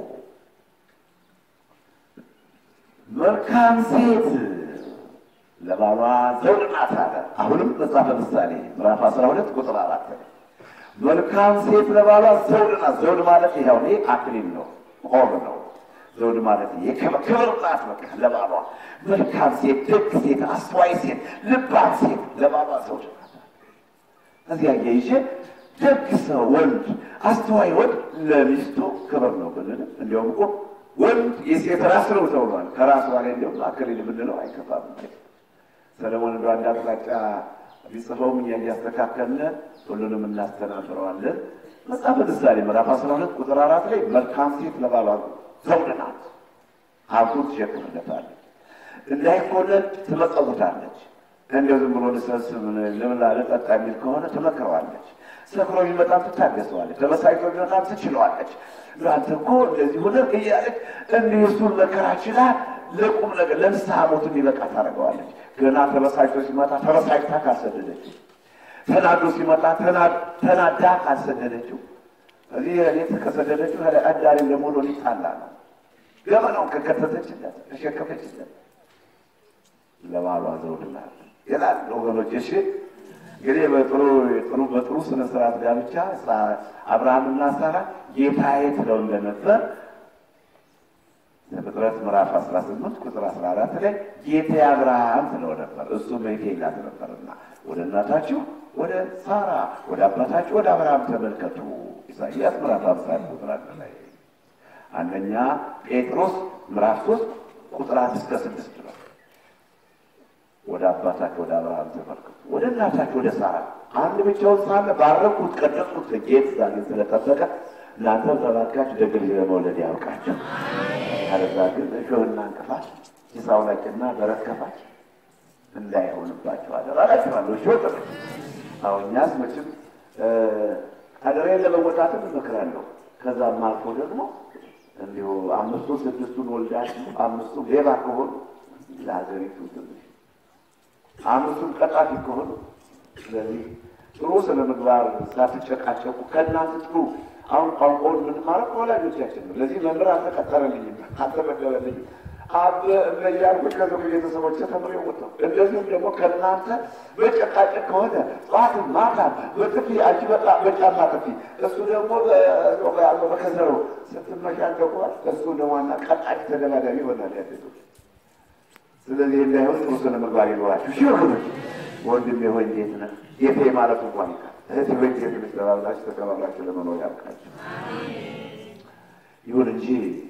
መልካም ሴት ለባሏ ዘውድ ናት አለ። አሁንም መጽሐፈ ምሳሌ ምዕራፍ አስራ ሁለት ቁጥር አራት መልካም ሴት ለባሏ ዘውድ ናት። ዘውድ ማለት ይኸው ይሄ አክሊል ነው፣ ቆብ ነው። ዘውድ ማለት ይሄ ክብር ናት። በቃ ለባሏ መልካም ሴት፣ ደግ ሴት፣ አስተዋይ ሴት፣ ልባም ሴት ለባሏ ዘውድ ናት። እዚያ ያይሽ ደግ ሰው ወንድ፣ አስተዋይ ወንድ ለሚስቱ ክብር ነው ብንል እንዲያውም እኮ ወንድ የሴት ራስ ነው ተብሏል። ከራሱ ላይ እንዲሁም አክሊል ብንለው አይከፋም። ሰለሞን እንደ አንድ አቅጣጫ ቢጽፈውም እኛ እያስተካከልን ሁሉንም እናስተናብረዋለን። መጽሐፈ ምሳሌ ምዕራፍ አስራ ሁለት ቁጥር አራት ላይ መልካም ሴት ለባሏ ዘውድ ናት፣ ሀብቱን ትሸክምለታለች፣ እንዳይኮነን ትመጸውታለች። እንደው ዝም ብሎ ልሰብስብ ልብላ ልጠጣ የሚል ከሆነ ትመክረዋለች። ሰክሮ ቢመጣም ትታገሰዋለች። ተበሳጭቶ ቢመጣም ትችለዋለች። ለአንተ እኮ እንደዚህ ሆነ እያለች እንዲህ እሱን መከራ ችላ ለቁም ነገር ለንስሐ ሞት እንዲበቃ ታደርገዋለች። ገና ተበሳጭቶ ሲመጣ ተበሳጭታ ካልሰደደችው፣ ተናዶ ሲመጣ ተናዳ ካልሰደደችው፣ እዚህ ሌት ከሰደደችው አዳሪም ደግሞ ሊጣላ ነው። ገመናውን ከከተተችለት ተሸከፈችለት ለባሏ ዘውድ ናት ይላል ወገኖች። እሺ እንግዲህ በጥሩ ጥሩ በጥሩ ስነ ስርዓት ጋብቻ አብርሃምና ሳራ ጌታዬ ትለው እንደነበር ዘፍጥረት ምዕራፍ 18 ቁጥር 14 ላይ ጌታ አብርሃም ትለው ነበር። እሱ መሄድ ይላት ነበርና ወደ እናታችሁ ወደ ሳራ ወደ አባታችሁ ወደ አብርሃም ተመልከቱ። ኢሳይያስ ምዕራፍ 50 ቁጥር አንድ ላይ አንደኛ ጴጥሮስ ምዕራፍ 3 ቁጥር 1 እስከ 6 ነው። ወደ አባታችሁ ወደ አብርሃም ተመልከቱ፣ ወደ እናታችሁ ወደ ሳራ አንድ ብቻውን ሳለ ባረኩት፣ ቀደስኩት። ጌት ዛሬ ስለጠበቀ እናንተም ተባርካችሁ ደግ ልጅ ለመውለድ ያውቃችሁ። ካለዛ ግን እሾህና እንቅፋት ጭሳውላጭና በረት ከፋች እንዳይሆንባቸው አደራላችኋለሁ። እሾህ ጥር አሁ እኛስ መቼም አደሬን ለመወጣትም እመክራለሁ። ከዛም አልፎ ደግሞ እንዲሁ አምስቱን ስድስቱን ወልዳችሁ አምስቱ ሌባ ከሆኑ ለሀገሪቱ ትንሽ አምስቱም ቀጣፊ ከሆኑ ስለዚህ ጥሩ ስነ ምግባር ሳትጨቃጨቁ ከእናንተ ጥሩ አሁን ቋንቋውን የምንማረው ከወላጆቻችን ነው። ለዚህ መምህር አልተቀጠረልኝም አልተመደበልኝም አበ እያልኩ ከዚ ቤተሰቦች ተምሬ ወጣሁ። እንደዚሁም ደግሞ ከእናንተ በጨቃጨቅ ከሆነ ጠዋትም ማታ በጥፊ አንቺ በጣ በጫማ ጥፊ፣ እሱ ደግሞ ያለው በከዘሮ ስትመሻገቋል። እሱ ደዋና ቀጣጭ ተደጋጋሚ ይሆናል ያደቶች ስለዚህ እንዳይሆን ጥሩ ስነ ምግባር ይኖራችሁ። ሺ ወገኖች ወንድሜ ሆይ እንዴት ነህ? ጌቴ ማለት እንኳን ይቃል እህቴ ሆይ እንዴት ነሽ? ተባብላችሁ ተከባብላችሁ ለመኖር ያብቃችሁ። ይሁን እንጂ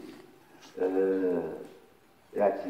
ያቺ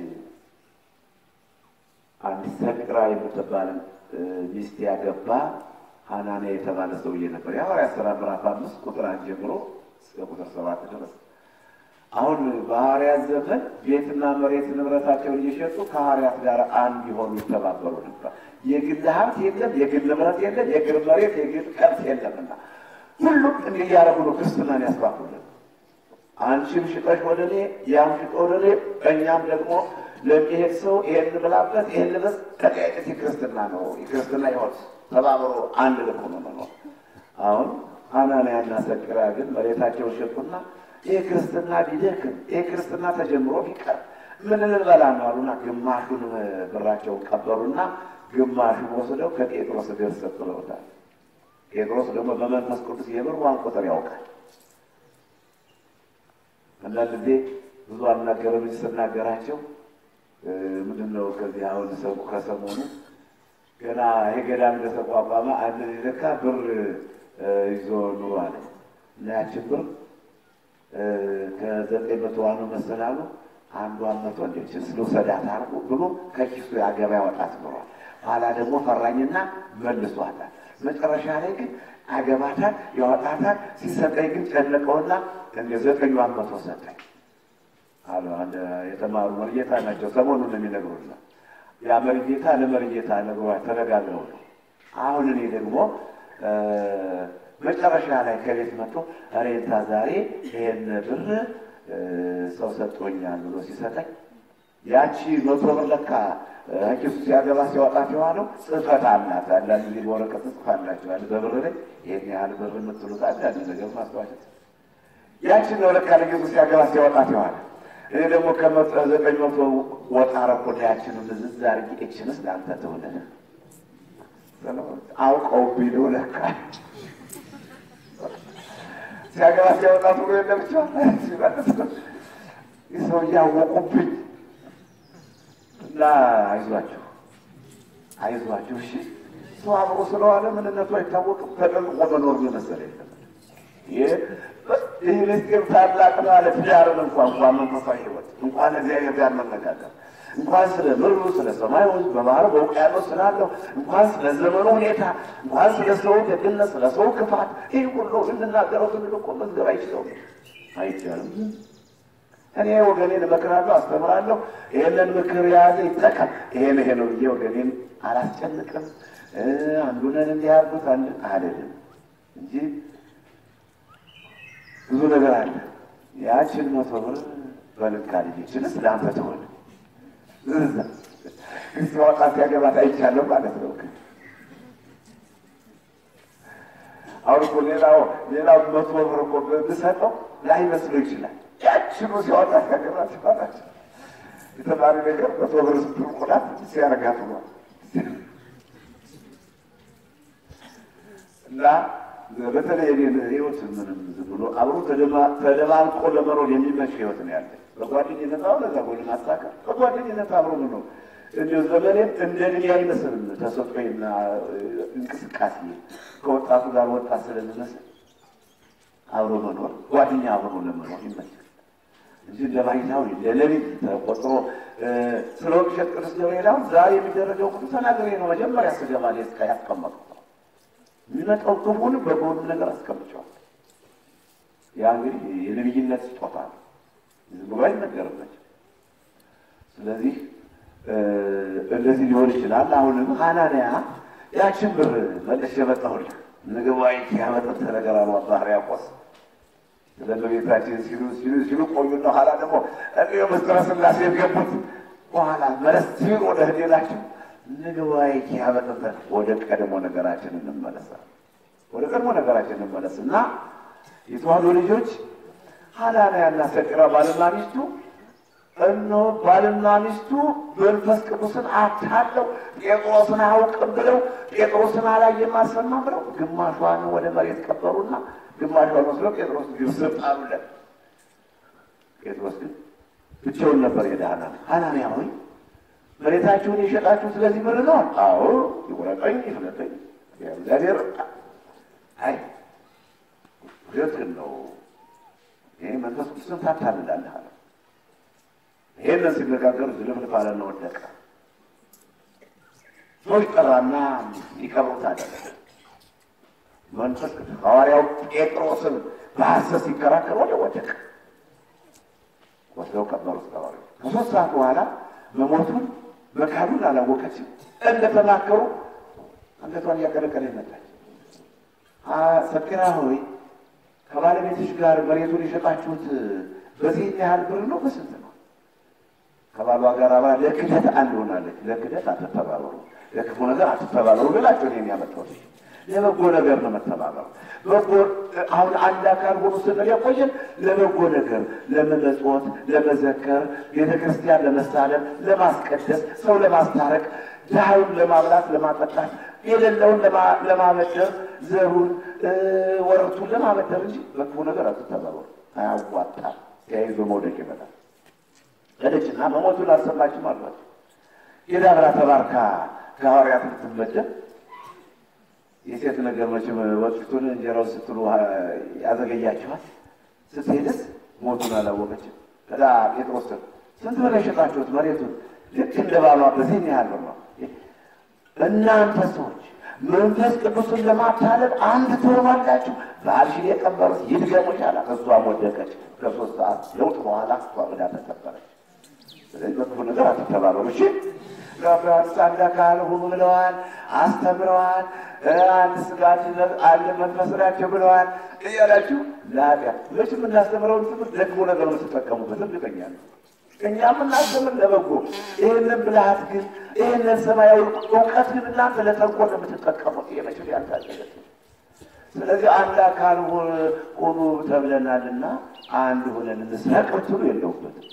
አንዲት ሰቅራ የምትባል ሚስት ያገባ ሐናንያ የተባለ ሰውዬ ነበር። የሐዋርያት ሥራ ምዕራፍ አምስት ቁጥር አንድ ጀምሮ እስከ ቁጥር ሰባት ድረስ አሁን በሐዋርያት ዘመን ቤትና መሬት ንብረታቸውን እየሸጡ ከሐዋርያት ጋር አንድ የሆኑ ይተባበሩ ነበር። የግል ሀብት የለም፣ የግል ንብረት የለም፣ የግል መሬት፣ የግል ከብት የለምና ሁሉም እንዲህ እያደረጉ ነው ክርስትናን ያስፋፉልን። አንቺም ሽጠሽ ወደ እኔ፣ ያም ሽጦ ወደ እኔ፣ እኛም ደግሞ ለሚሄድ ሰው ይሄን ብላበት ይሄን ልበስ። ተቀያጭት የክርስትና ነው የክርስትና ሕይወት ተባብሮ አንድ ልብ ሆኖ መኖር። አሁን አናንያና ሰቅራ ግን መሬታቸውን ሸጡና ይህ ክርስትና ቢደክም ይህ ክርስትና ተጀምሮ ቢቀር ምን ልንበላ ነው አሉና ግማሹን ብራቸውን ቀበሩና ግማሹን ወስደው ከጴጥሮስ እግር ሰጥለውታል። ጴጥሮስ ደግሞ በመንፈስ ቅዱስ የብርዋን ቁጥር ያውቃል። አንዳንድ ጊዜ ብዙ አልናገርም እንጂ ስናገራቸው ምንድን ነው ከዚህ አሁን ሰው ከሰሞኑ ገና ይሄ ገዳም እንደተቋቋመ አንድ ለካ ብር ይዞ ኑሮ አለ እና ያችን ብር ከዘጠኝ መቶ ዋኑ መሰላሉ አንዷን መቶ እንዴችን ልውሰዳት አርጉ ብሎ ከኪሱ ያገባ ያወጣት ኖሯል። ኋላ ደግሞ ፈራኝና መልሷታል። መጨረሻ ላይ ግን አገባታል፣ ያወጣታል። ሲሰጠኝ ግን ጨነቀውና እንደ ዘጠኟን መቶ ሰጠኝ አሉ። አንድ የተማሩ መርጌታ ናቸው። ሰሞኑን ነው የሚነግሩና ያ መርጌታ ለመርጌታ ነግሯ ተነጋግረው ነው። አሁን እኔ ደግሞ መጨረሻ ላይ ከቤት መጥቶ ሬታ ዛሬ ይሄን ብር ሰው ሰጥቶኛል ብሎ ሲሰጠኝ ያቺ መቶ ብር ለካ ኪሱ ሲያገባ ሲያወጣት የዋለው ጽሕፈት አላት። አንዳንድ ጊዜ በወረቀት ጽፋላቸዋል። በብር ላይ ይህን ያህል ብር የምትሉት አንዳንድ ነገር ማስታወሻት ያችን ነው ለካ ለጌቱ ሲያገባ ሲያወጣት የዋለ እኔ ደግሞ ከዘጠኝ መቶ ወጣ ረኮዳ ያችን ምዝዝ አድርጌ እችንስ ለአንተ ትሆንልህ አውቀው ቢሉ ለካ ሲያገባ ሲያወጣ ብሎ የለ ብቻ ሲመልስ ሰው እያወቁብኝ እና አይዟችሁ አይዟችሁ፣ እሺ ሰው አብሮ ስለዋለ ምንነቱ አይታወቅም። ተጠንቅቆ መኖር የመሰለ የለም። ይህ ይህ ምስጢር ታላቅ ነው አለ። ትዳርን እንኳን እንኳን መንፈሳዊ ሕይወት እንኳን እግዚአብሔር ጋር መነጋገር እንኳን ስለ ምድሩ ስለ ሰማዩ በባህር በውቅያኖስ ስላለው እንኳን ስለ ዘመኑ ሁኔታ እንኳን ስለ ሰው ደግነት ስለ ሰው ክፋት ይህ ሁሉ ልንናገረው ስንል እኮ መዝገብ አይችለው አይቻልም። እኔ ወገኔን እመክራለሁ፣ አስተምራለሁ። ይህንን ምክር የያዘ ይጠቀም። ይሄን ይሄ ነው ብዬ ወገኔን አላስጨንቅም። አንዱንን እንዲያርጉት አንድ አልልም እንጂ ብዙ ነገር አለ። ያችን መቶ ብር በልካ ልጅችንስ ለአንተ ትሆን ሲወጣ ሲያገባት አይቻለሁ ማለት ነው። አሁን እኮ ሌላው ሌላው መቶ ብር እኮ ብሰጠው ላይመስለው ይችላል። ያችኑ ሲያወጣ ሲያገባ ሲባላቸው የተማሪ ነገር መቶ ብር ስትርቁላት ሲያረጋት ነው እና በተለይ እኔን ህይወት ምንም ዝም ብሎ አብሮ ተደባልቆ ለመኖር የሚመች ህይወት ነው ያለ። በጓደኝነት አሁን እዛ ጎን ማሳካት በጓደኝነት አብሮ መኖር እንዲሁ ዘመኔም እንደ እድሜ አይመስልም። ተሰጥኦና እንቅስቃሴ ከወጣቱ ጋር ወጣት ስለምመስል አብሮ መኖር ጓደኛ አብሮ ለመኖር ይመቻል እንጂ እንደ ባይታዊ ለሌሊት ተቆጥሮ ስለ ወቅሸት ቅዱስ ገብርኤል አሁን ዛሬ የሚደረገው ሁሉ ተናግሬ ነው መጀመሪያ ስገባ ሌስካ ያስቀመጡት የሚመጣው ክፉን በጎኑ ነገር አስቀምጨዋል። ያ እንግዲህ የነቢይነት ስጦታ ነው፣ ዝም ብሎ አይነገርባቸው። ስለዚህ እንደዚህ ሊሆን ይችላል። አሁንም ሐናንያ ያችን ብር መልሼ መጣሁልህ ንግባይ ያመጠት ነገር አሉ አባ ሕርያቆስ ለእመቤታችን ሲሉ ሲሉ ሲሉ ቆዩና ኋላ ደግሞ እኔ ምስጢረ ሥላሴ የገቡት በኋላ መለስ ሲሉ ወደ ህሌላቸው ንግባይ ያመጠት ወደ ቀድሞ ነገራችን እንመለሳል። ወደ ቀድሞ ነገራችን እንመለስ እና የተዋሕዶ ልጆች ሐናንያና ሰቅራ ባልና ሚስቱ እነሆ ባልና ሚስቱ መንፈስ ቅዱስን አታለው ጴጥሮስን አያውቅም ብለው ጴጥሮስን አላየም አልሰማም ብለው ግማሿን ወደ መሬት ቀበሩና ግማሿን ወስደው ጴጥሮስ ግብስር ጣሉለት። ጴጥሮስ ግን ብቻውን ነበር ሄደ። ሐናንያ ሐናንያ ሆይ መሬታችሁን የሸጣችሁ ስለዚህ ብር ነው? አዎ ይቁረጠኝ፣ ይፍለጠኝ። እግዚአብሔር አይ ውሸትህን ነው፣ ይህ መንፈስ ቅዱስን ታታልላለህ አለ። ይሄንን ሲነጋገሩ ዝልፍልፍ አለና ወደቀ። ሰዎች ጠራና ሊቀብሩት አደረገ። መንፈስ ቅዱስ ሐዋርያው ጴጥሮስን በሐሰት ሲከራከር ወደ ወደቀ። ወስደው ቀበሩት ቀበሩ። ከሶስት ሰዓት በኋላ መሞቱን መካዱን አላወቀችም። እንደተናከሩ አንገቷን እያቀለቀለ መጣች። ሰኪና ሆይ ከባለቤትሽ ጋር መሬቱን የሸጣችሁት በዚህ ያህል ብር ነው? በስንት ነው? ከባሏ ጋር አብራ ለክደት አንድ ሆናለች። ለክደት አትተባበሩ፣ ለክፉ ነገር አትተባበሩ ብላቸው ነው የሚያመጣው። ለበጎ ነገር ነው መተባበሩ። በጎ አሁን አንድ አካል ሆኖ ስንል ያቆየን ለበጎ ነገር፣ ለመመጽወት፣ ለመዘከር፣ ቤተ ክርስቲያን ለመሳለም፣ ለማስቀደስ፣ ሰው ለማስታረቅ፣ ድሃዩን ለማብላት፣ ለማጠጣት፣ የሌለውን ለማበደር፣ ዘሩን ወረቱን ለማበደር እንጂ በክፉ ነገር አትተባበሩ። አያዋጣም። ተያይዞ መውደቅ ይመጣል። ሄደችና መሞቱን አልሰማችም አሏቸው። ሄዳ ብላ ተባርካ ከሐዋርያት ልትመደብ የሴት ነገር መቼም ወጭቱን እንጀራው ስትሉ ያዘገያችኋል። ስትሄድስ ሞቱን አላወቀችም። ከዛ ጴጥሮስ ስንት ብር የሸጣችሁት መሬቱን? ልክ እንደ ባሏ በዚህን ያህል ብር ነው። እናንተ ሰዎች መንፈስ ቅዱስን ለማታለል አንድ ትሆናላችሁ። ባልሽን የቀበሩት ይድገሙሽ አላት። እሷም ወደቀች። ከሶስት ሰዓት ለውጥ በኋላ እሷ ዕዳ ተቀበረች። ስለዚህ በክፉ ነገር አትተባበሩ። እሺ ዮሐንስ አንድ አካል ሁኑ ብለዋል፣ አስተምረዋል። አንድ ስጋ አንድ መንፈስ ናቸው ብለዋል እያላችሁ ለኃጢአት መች የምናስተምረውን ትምህርት ለክፉ ነገር የምትጠቀሙበት እርግጠኛ ነው። እኛ የምናስተምር ለበጎ ይህንን ብልሃት ግን ይህንን ሰማያዊ እውቀት ግን እናንተ ለተንኮል የምትጠቀሙት የመችል ያልታገለት ስለዚህ አንድ አካል ሆኑ ተብለናልና አንድ ሆነን እንስረቅ ብትሉ የለውበትም።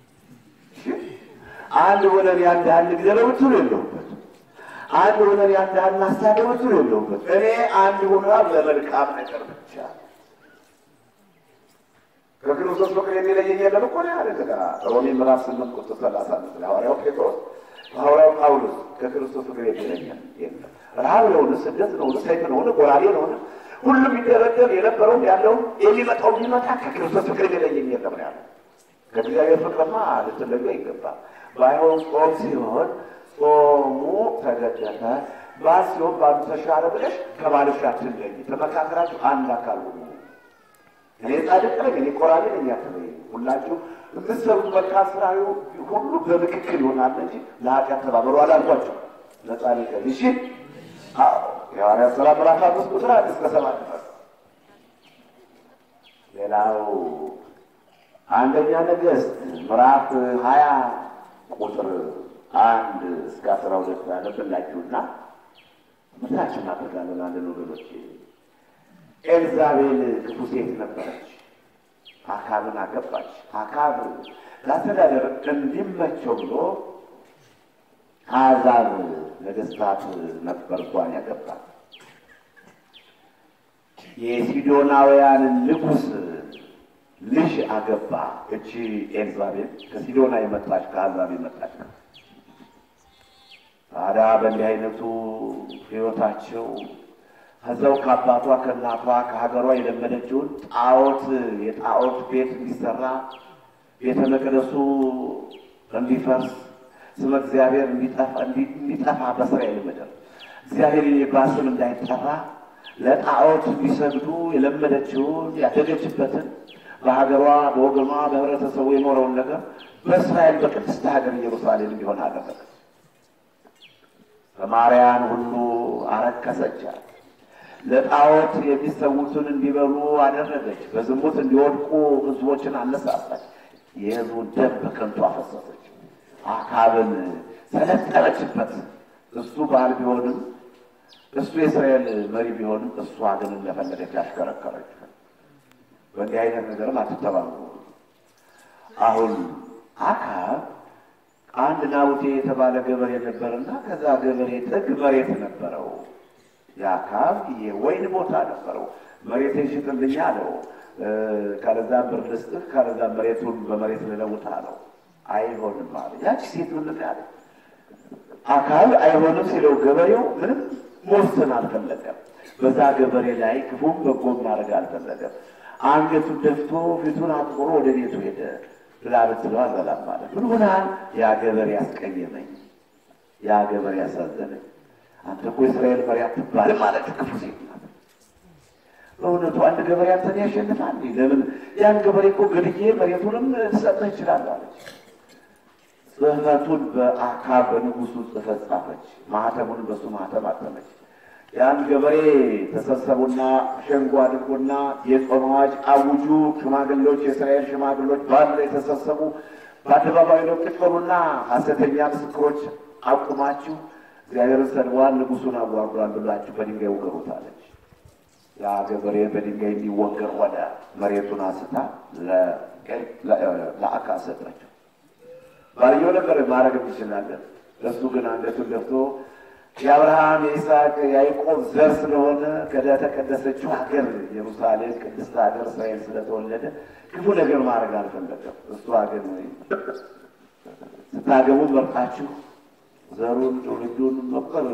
አንድ ሆነን ያን ያህል ንግደለው ብትሉ የለውበትም። አንድ ሆነን ያን ያህል እናሳደው ብትሉ የለውበትም። እኔ አንድ ሆኗ ለመልካም ነገር ብቻ ከክርስቶስ ፍቅር የሚለየኝ የለም እኮ ነው ያለ ገና ሮሜ ምዕራፍ ስምንት ቁጥር ሰላሳ አምስት ሐዋርያው ጴጥሮስ ሐዋርያው ጳውሎስ ከክርስቶስ ፍቅር የሚለየኝ የለም። ረሃብ ነውን? ስደት ነውን? ሰይፍ ነውን? ጎራዴ ነውን? ሁሉም የሚደረደር የነበረውም ያለውም የሚመጣው ቢመጣ ከክርስቶስ ፍቅር የሚለየኝ የለም ነው ያለ። ከእግዚአብሔር ፍቅርማ ልትለዩ አይገባም። ባይሆን ጾም ሲሆን ጾሙ ተገደፈ፣ ባል ሲሆን ባሉ ተሻረ ብለሽ ከባልሽ አትለይ። ተመካከራችሁ አንድ አካል ሁኑ። እኔ ጻድቅ ነኝ፣ እኔ ቆራቢ ነኝ አትበይ። ሁላችሁ የምትሰሩት መልካም ስራ ሁሉ በምክክል ይሆናል እንጂ ለኃጢአት ተባበሩ አላልኳቸው። ለጻድቅ እሺ። አዎ የሐዋርያት ሥራ ምዕራፍ አምስት ቁጥር አንድ እስከ ሰባት ድረስ ሌላው አንደኛ ነገሥት ምዕራፍ ሀያ ቁጥር አንድ እስከ አስራ ሁለት ያነብላችሁና ምታችን አደርጋለን አንድ ወገኖች ኤልዛቤል ክፉ ሴት ነበረች። አካብን አገባች። አካብ ለአስተዳደር እንዲመቸው ብሎ አሕዛብ ነገሥታት ነበር እሷን ያገባል። የሲዶናውያንን ንጉሥ ልጅ አገባ። እቺ ኤልዛቤል ከሲዶና የመጣች ከአሕዛብ የመጣች ነው። ታዲያ በእንዲህ አይነቱ ሕይወታቸው ከዛው ከአባቷ ከእናቷ ከሀገሯ የለመደችውን ጣዖት የጣዖት ቤት እንዲሰራ ቤተ መቅደሱ እንዲፈርስ ስመ እግዚአብሔር እንዲጠፋ በእስራኤል ምድር እግዚአብሔር የሚባል ስም እንዳይጠራ ለጣዖት እንዲሰግዱ የለመደችውን ያደገችበትን በሀገሯ በወገኗ በህብረተሰቡ የኖረውን ነገር በእስራኤል በቅድስት ሀገር ኢየሩሳሌም እንዲሆን አደረገች። ሰማርያን ሁሉ አረከሰቻት። ለጣዖት የሚሰዉትን እንዲበሉ አደረገች። በዝሙት እንዲወድቁ ህዝቦችን አነሳሳች። የህዝቡን ደም በከንቱ አፈሰሰች። አካብን ሰለጠነችበት። እሱ ባል ቢሆንም እሱ የእስራኤል መሪ ቢሆንም እሷ ግን እንደፈለገች ያሽከረከረች። በእንዲህ አይነት ነገርም አትተባበሩ። አሁን አካብ አንድ ናቡቴ የተባለ ገበሬ ነበርና ከዛ ገበሬ ጥግ መሬት ነበረው። የአካብ የወይን ቦታ ነበረው። መሬትን ሽጥልኝ አለው። ካለዛ ብር ልስጥህ፣ ካለዛ መሬቱን በመሬት ልለውጥ አለው። አይሆንም አለ። ያቺ ሴት ምን ያለ አካል አይሆንም ሲለው ገበሬው ምንም መወሰን አልፈለገም። በዛ ገበሬ ላይ ክፉም በጎም ማድረግ አልፈለገም። አንገቱን ደፍቶ ፊቱን አጥቁሮ ወደ ቤቱ ሄደ። ብላ ብትለው አልበላም ማለት ምን ሆናል? ያ ገበሬ ያስቀየመኝ፣ ያ ገበሬ ያሳዘነኝ። አንተ እኮ የእስራኤል መሪ አትባልም ማለት ክፉ ሴት ናት። በእውነቱ አንድ ገበሬ አንተን ያሸንፋል? ለምን ያን ገበሬ እኮ ገድዬ መሬቱንም ልሰጥህ ይችላል አለች። ጽሕፈቱን በአካብ በንጉሱ ጽሕፈት ጻፈች። ማህተሙን በሱ ማህተም አተመች። ያን ገበሬ ተሰብሰቡና ሸንጎ አድርጎና የጾም አዋጅ አውጁ። ሽማግሌዎች፣ የእስራኤል ሽማግሌዎች በአንድ ላይ ተሰብሰቡ። በአደባባይ ነው ቁጭ በሉና ሐሰተኛ ምስክሮች አቁማችሁ እግዚአብሔርን ሰድቧል፣ ንጉሱን አዋርዷል ብላችሁ በድንጋይ ውገሩት አለች። ያ ገበሬ በድንጋይ የሚወገር ሆነ። መሬቱን አንስታ ለአካብ ሰጠችው። ባልየው ነበር ማድረግ እንችላለን። እሱ ግን አንገቱን ደፍቶ የአብርሃም የይስሐቅ የያዕቆብ ዘር ስለሆነ ከተቀደሰችው ሀገር ኢየሩሳሌም ቅድስት ሀገር እስራኤል ስለተወለደ ክፉ ነገር ማድረግ አልፈለገም። እሷ ግን ስታገቡ መርጣችሁ ዘሩን ትውልዱን መቁጠር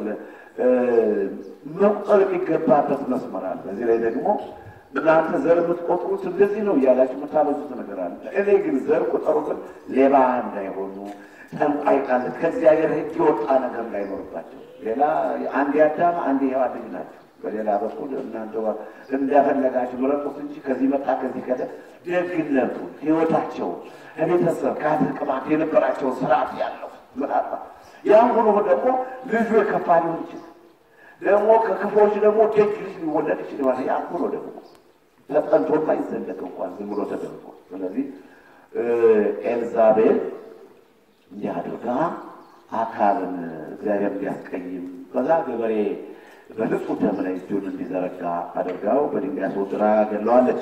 መቁጠር የሚገባበት መስመር አለ። በዚህ ላይ ደግሞ እናንተ ዘር የምትቆጥሩት እንደዚህ ነው እያላችሁ የምታበዙት ነገር አለ። እኔ ግን ዘር ቁጠሩትን ሌባ እንዳይሆኑ ጠንቋይ ቃል ከእግዚአብሔር ሕግ የወጣ ነገር እንዳይኖርባቸው ሌላ አንድ አዳም አንድ ሔዋን ልጅ ናቸው። በሌላ በኩል እናንተ እንዳፈለጋችሁ ምረጡት እንጂ ከዚህ መጣ ከዚህ ከደ ደግነቱ ሕይወታቸው ከቤተሰብ ከአትር ቅማት የነበራቸውን ስርዓት ያለው ምናልባት ያም ሆኖ ደግሞ ልጁ የከፋ ሊሆን ይችላል። ደግሞ ከክፎች ደግሞ ደግ ልጅ ሊወለድ ይችላል። ያም ሆኖ ደግሞ ተጠንቶማ ይዘለቅ እንኳን ዝም ብሎ ተደርጎ ስለዚህ ኤልዛቤል እንዲህ አድርጋ አካብን እግዚአብሔር እንዲያስቀይም በዛ ገበሬ በንጹህ ደም ላይ እጁን እንዲዘረጋ አድርጋው በድንጋይ አስወግራ ገለዋለች።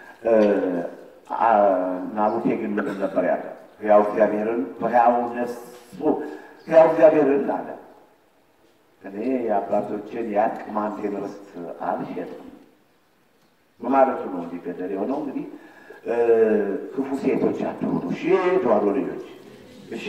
ናቡቴ ግን ምንድን ነበር ያለ? ሕያው እግዚአብሔርን በሕያው ነፍሱ ሕያው እግዚአብሔርን አለ እኔ የአባቶችን የአቅማንቴን ርስት አልሸጥም በማለቱ ነው እንዲገደል የሆነው። እንግዲህ ክፉ ሴቶች አትሆኑ እሺ፣ ተዋሕዶ ልጆች እሺ።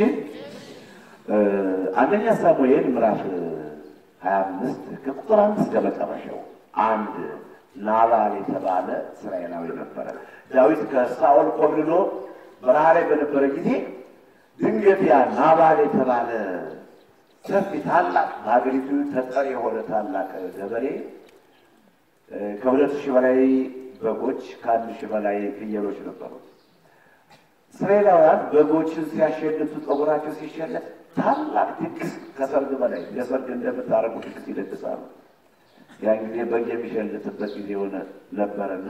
አንደኛ ሳሙኤል ምዕራፍ ሀያ አምስት ከቁጥር አምስት ከመጨረሻው አንድ ናባል የተባለ እስራኤላዊ ነበረ። ዳዊት ከሳኦል ኮብልሎ በረሃ ላይ በነበረ ጊዜ ድንገት ያ ናባል የተባለ ሰፊ ታላቅ በሀገሪቱ ተጠሪ የሆነ ታላቅ ገበሬ ከሁለት ሺህ በላይ በጎች ከአንድ ሺህ በላይ ፍየሎች ነበሩት። እስራኤላውያን በጎችን ሲያሸልቱ ፀጉራቸው ሲሸለት ታላቅ ድግስ ከሰርግ በላይ ለሰርግ እንደምታደርጉ ድግስ ይደግሳሉ። ያን ጊዜ በግ የሚሸልትበት ጊዜ ሆነ ነበርና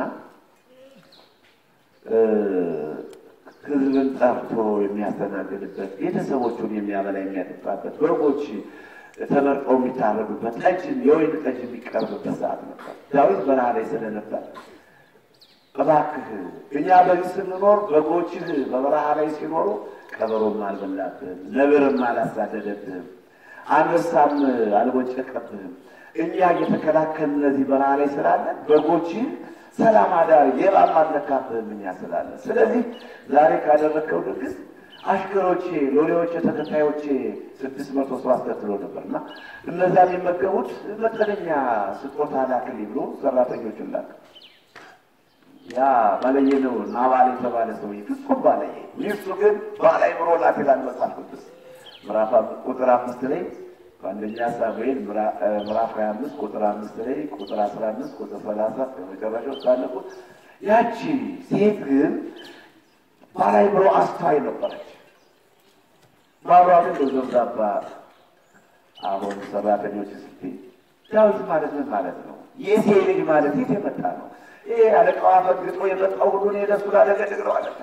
ሕዝብን ጠርቶ የሚያስተናግድበት ቤተሰቦቹን የሚያበላ የሚያጠጣበት በጎች ተመርጠው የሚታረዱበት ጠጅ የወይን ጠጅ የሚቀርብበት ሰዓት ነበር። ዳዊት በረሃ ላይ ስለነበር እባክህ እኛ በዚህ ስንኖር በጎችህ በበረሃ ላይ ሲኖሩ ቀበሮም አልበላብህም፣ ነብርም አላሳደደብህም፣ አንበሳም አልቦጨቀብህም። እኛ እየተከላከል እነዚህ በረሃ ላይ ስላለን በጎችህ ሰላም አዳሪ ሌባም አልነካብህም እኛ ስላለን። ስለዚህ ዛሬ ካደረግከው ድግስ አሽከሮቼ፣ ሎሌዎቼ፣ ተከታዮቼ ስድስት መቶ ሰው አስከትሎ ነበር እና እነዛ የሚመገቡት መጠነኛ ስጦታ ላክልኝ ብሎ ሰራተኞችን ላክ። ያ ባለየ ነው ናባል የተባለ ሰውዬ ፍጹም ባለየ። ሚስቱ ግን ባላይ ብሮ ላት ይላል መጽሐፍ ቅዱስ ምዕራፍ ቁጥር አምስት ላይ በአንደኛ ሳሙኤል ምዕራፍ ሀያ አምስት ቁጥር አምስት ላይ ቁጥር አስራ አምስት ቁጥር ሰላሳ ከመጨረሻው ሳለቁት ያቺ ሴት ግን ባላይ ብሮ አስተዋይ ነበረች። ባሏ ግን በዘብዛባ አሁን ሰራተኞች ስትይ ዳዊት ማለት ምን ማለት ነው? የሴ ልጅ ማለት የት የመጣ ነው? ይሄ አለቃዋ ፈግጦ የመጣው ሁሉ እኔ ለሱ ላለገድግ ነው አለ።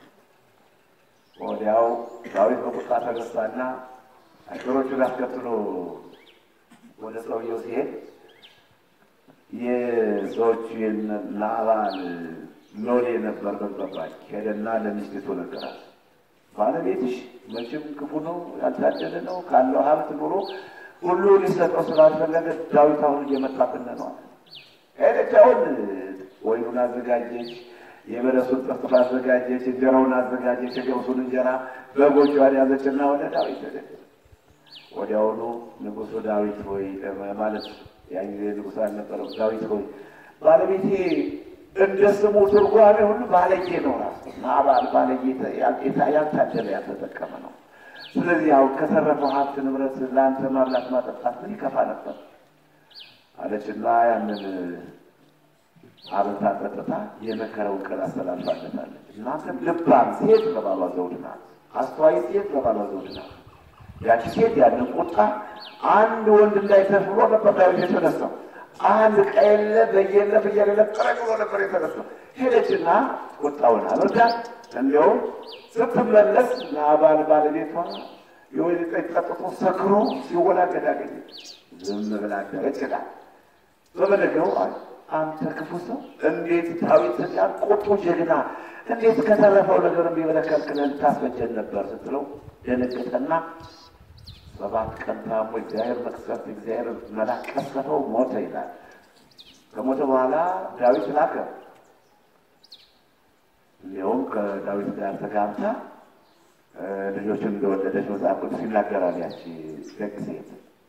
ወዲያው ዳዊት በቁጣ ተነሳና አሽከሮቹን አስከትሎ ወደ ሰውየው ሲሄድ የሰዎቹ ናባል ሎሌ ነበር በገባች ሄደና ለሚስቲቱ ነገራት። ባለቤትሽ መቼም ክፉ ነው፣ ያልታደለ ነው፣ ካለው ሀብት ኑሮ ሁሉ ሊሰጠው ስላልፈለገ ዳዊት አሁን እየመጣብን ነው አለ። ሄደች አሁን ወይኑን አዘጋጀች፣ የበለሱን ጥፍጥፍ አዘጋጀች፣ እንጀራውን አዘጋጀች፣ የገብሱን እንጀራ በጎቿን ያዘችና ወደ ዳዊት ሄደች። ወዲያውኑ ንጉሡ ዳዊት ሆይ ማለት ያን ጊዜ ንጉሥ አልነበረም። ዳዊት ሆይ ባለቤቴ እንደ ስሙ ትርጓሜ ሁሉ ባለጌ ነው። ራሱ ናባል ባለጌ ያልታደለ ያልተጠቀመ ነው። ስለዚህ ያው ከተረፈው ሀብት ንብረት ለአንተ ማብላት ማጠጣት ምን ይከፋ ነበር አለችና ያንን አብልታ ጠጥታ የመከረውን ቀን አስተላልፋለታለች። እናንተም ልባም ሴት ለባሏ ዘውድ ናት፣ አስተዋይ ሴት ለባሏ ዘውድ ናት። ያቺ ሴት ያንን ቁጣ አንድ ወንድ እንዳይተርፍ ብሎ ነበር ዳዊት የተነሳው። አንድ ቀየለ በየለ ብያሌለ ጥረቅ ብሎ ነበር የተነሳው። ሄደችና ቁጣውን አበርዳ። እንዲያውም ስትመለስ ናባል ባለቤቷ የወይን ጠጅ ጠጥቶ ሰክሮ ሲወላገድ አገኘች። ዝም ብላ አደረች ይላል። በመነገው አንተ ክፉ ሰው እንዴት ዳዊት ያን ቁጡ ጀግና እንዴት ከተረፈው ነገር እንዲበለከልክለን ታስፈጀን ነበር ስትለው ደነገጠና ሰባት ቀን ታሞ እግዚአብሔር መቅሰፍት እግዚአብሔር መልአክ ቀሰፈው፣ ሞተ ይላል። ከሞተ በኋላ ዳዊት ላከ። እንዲያውም ከዳዊት ጋር ተጋብታ ልጆችን እንደወለደች መጽሐፍ ቅዱስ ይናገራል። ያቺ ደግ ሴት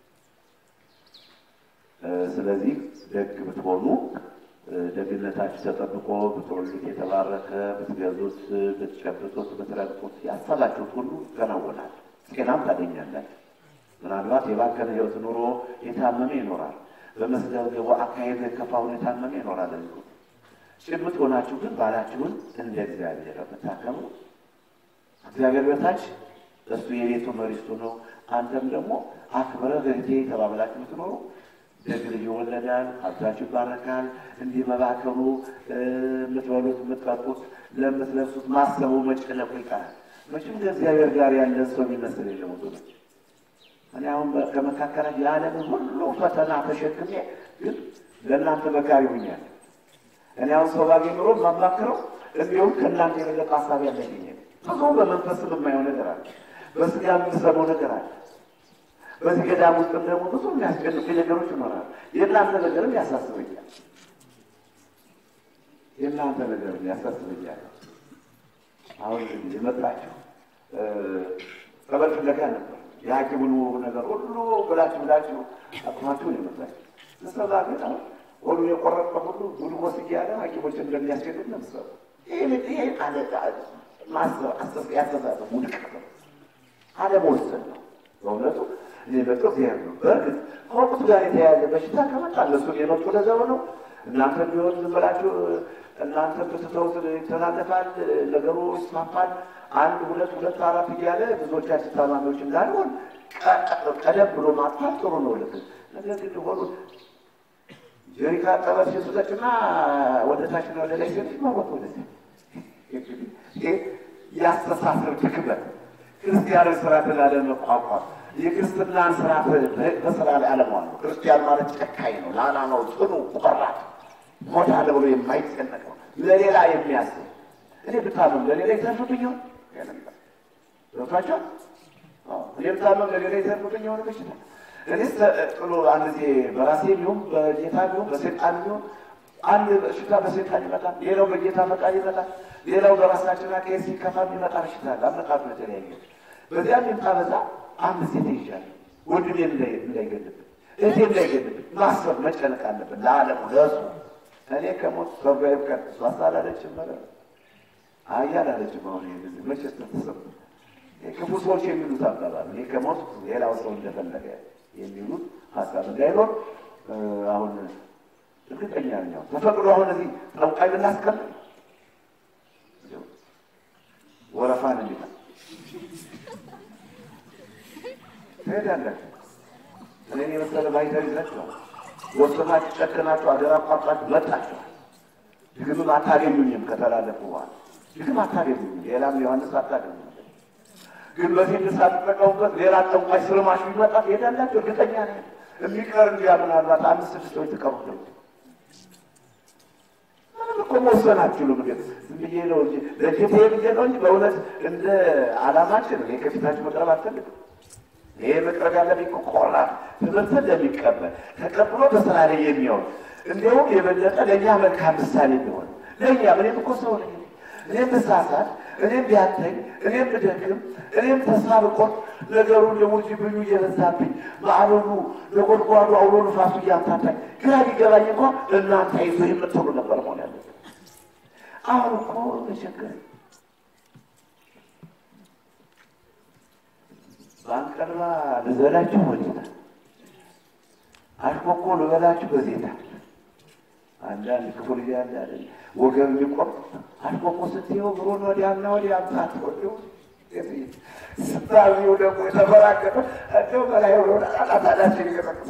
ስለዚህ ደግ ብትሆኑ ደግነታችሁ ተጠብቆ ብትወልዱት የተባረከ ብትገዙት፣ ብትጨብጡት፣ ብትረግጡት ያሰባችሁት ሁሉ ይከናወናል። ጤናም ታገኛላችሁ። ምናልባት የባከነ ሕይወት ኑሮ የታመመ ይኖራል። በመስገብገቡ አካሄድ የከፋውን የታመመ ይኖራል። ጭምት ሆናችሁ ግን ባላችሁን እንደ እግዚአብሔር የምታከሙ እግዚአብሔር በታች እሱ የቤቱ መሪስቱ ነው። አንተም ደግሞ አክብረህ እህቴ ተባብላችሁ የምትኖሩ ደግ ልጅ ይወለዳል፣ ሀብታችሁ ይባረካል። እንዲህ መባከኑ የምትበሉት የምትጠጡት፣ ለምትለብሱት ማሰቡ መጨነቁ ይቀራል። መቼም ከእግዚአብሔር ጋር ያለን ሰው የሚመስል የለም ወገኖች። እኔ አሁን ከመካከላችሁ የዓለምን ሁሉ ፈተና ተሸክሜ ግን ለእናንተ መካሪ ሁኛለሁ። እኔ አሁን ሰው ባገኝ ኑሮ የማማክረው እንዲሁም ከእናንተ የበለጠ ሀሳብ ያለኝ ብዙ በመንፈስም የማየው ነገር አለ፣ በስጋ የምሰማው ነገር አለ። በዚህ ገዳም ውስጥም ደግሞ ብዙ የሚያስጨንቁ ነገሮች ይኖራሉ። የእናንተ ነገርም ያሳስበኛል። የእናንተ ነገርም ያሳስበኛል። አሁን እንግዲህ የመጣችሁ ጸበል ፍለጋ ነበር። የሐኪሙን ነገር ሁሉ ብላችሁ ብላችሁ አቅማችሁ ነው የመጣችሁ። ስሰባ ግን አሁን ሁሉ የቆረጠ ሁሉ ጉልጎስ እያለ ሐኪሞች እንደሚያስገድድ ነው ምሰሩ ይሄ አለ ማሰብ አሰብ ያስተሳሰብ ውድቀት ነው፣ አለመወሰን ነው በእውነቱ እኔ በጥሩ እግዚአብሔር ነው። በእርግጥ ከወቅቱ ጋር የተያያዘ በሽታ ከመጣ እነሱን የመጡ ለዛው ነው። እናንተ ቢሆን ዝም ብላችሁ እናንተ ብትተውት ይተላለፋል፣ ነገሩ ይስፋፋል። አንድ ሁለት ሁለት አራት እያለ ብዙዎቻችን ታማሚዎች እንዳልሆን ቀደም ብሎ ማጥፋት ጥሩ ነው። ልክ ነገር ግን ሆኑ ጀሪካ ጠበል ሲሱጠጭና ወደ ታችና ወደ ላይ ሲሆን ሲማወት ወደ ያስተሳሰብ ድክመት ክርስቲያናዊ ስርዓትን ላለመቋቋም የክርስትናን ስርዓት በስራ ላይ አለመዋል ነው። ክርስቲያን ማለት ጨካኝ ነው፣ ለዓላማው ጽኑ፣ ቆራጥ ሞታለ ብሎ የማይጨነቅ ነው። ለሌላ የሚያስብ እኔ ብታመም ለሌላ ይተርፍብኝ ይሆን ገብቷቸው እኔ ብታመም ለሌላ ይተርፍብኝ የሆነ በሽታ እኔ ጥሎ አንድ ጊዜ በራሴ ቢሆን በጌታ ቢሆን በሴጣን ቢሆን አንድ በሽታ በሴጣን ይመጣል፣ ሌላው በጌታ ፈቃድ ይመጣል፣ ሌላው በራሳችን አካሄድ ሲከፋ የሚመጣ በሽታ አለ። አመጣጡ የተለያየ በዚያ የሚምጣ በዛ አንድ ሴት ይሻል ወንድሜ እንዳይገልብን እህቴ እንዳይገልብን ማሰብ መጨነቅ አለብን። ለዓለሙ ለእሱ እኔ ከሞት ሰርቫይቭ ቀን እሷ ሳላለችም መረ አያላለችም። አሁን ይህ መቼ ስተሰብ ክፉ ሰዎች የሚሉት አባባል እኔ ከሞት ሌላው ሰው እንደፈለገ የሚሉት ሀሳብ እንዳይኖር አሁን እርግጠኛ ነኝ። ተፈቅዶ አሁን እዚህ ጠንቋይ ብናስቀምጥ ወረፋን እንዲታ ትሄዳላችሁ። እኔን የመሰለ ባይተር ይዛችኋል። ወስናችሁ ጨክናችሁ አገር አቋርጣችሁ መጣችኋል። ድግምም አታገኙኝም። ከተላለፉ በኋላ ድግም አታገኙኝም። ሌላም ዮሐንስ አታገኙ። ግን በዚህ ሳትጠቀሙበት ሌላ ጠንቋይ ስርማሽ ቢመጣ ትሄዳላችሁ። እርግጠኛ ነኝ። የሚቀር እንዲያ ምናልባት አምስት ስድስት ሰዎች ተቀሩት ነው። ምንም እኮ መወሰን አትችሉም። ግን ዝም ብዬ ነው እንጂ ለጌታ ብዬ ነው እንጂ በእውነት እንደ አላማችን እኔ ከፊታችሁ መቅረብ አልፈልግም። ይሄ መቅረብ ያለብኝ ቆራጥ ትምህርትን ለሚቀበል ተቀብሎ በስራ ላይ የሚሆን እንዲሁም የበለጠ ለእኛ መልካም ምሳሌ ቢሆን ለእኛ እኔም እኮ ሰው ነኝ። እኔም ብሳሳት፣ እኔም ቢያተኝ፣ እኔም ብደክም፣ እኔም ተስፋ ብቆርጥ ነገሩ እንደሙርጅ ብኙ እየበዛብኝ ማዕበሉ ነጎድጓዱ አውሎ ንፋሱ እያምታታኝ ግራ ቢገባኝ እንኳ እናንተ አይዞ የምትሉ ነበር መሆን ያለበት። አሁን እኮ ተቸገረኝ። ባንቀርባ ልበላችሁ ወዴታ አሽኮኮ ልበላችሁ በዜታ አንዳንድ ክፉ ልጅ ያለ አይደል ወገብ የሚቆም አልቆሞ ስትየው ብሮን ወዲያና ወዲያ አምታት ወዲው ስታዚው ደግሞ የተፈራገጠ እንደው በላይ ብሎ አጣታዳችን ይገጠቅስ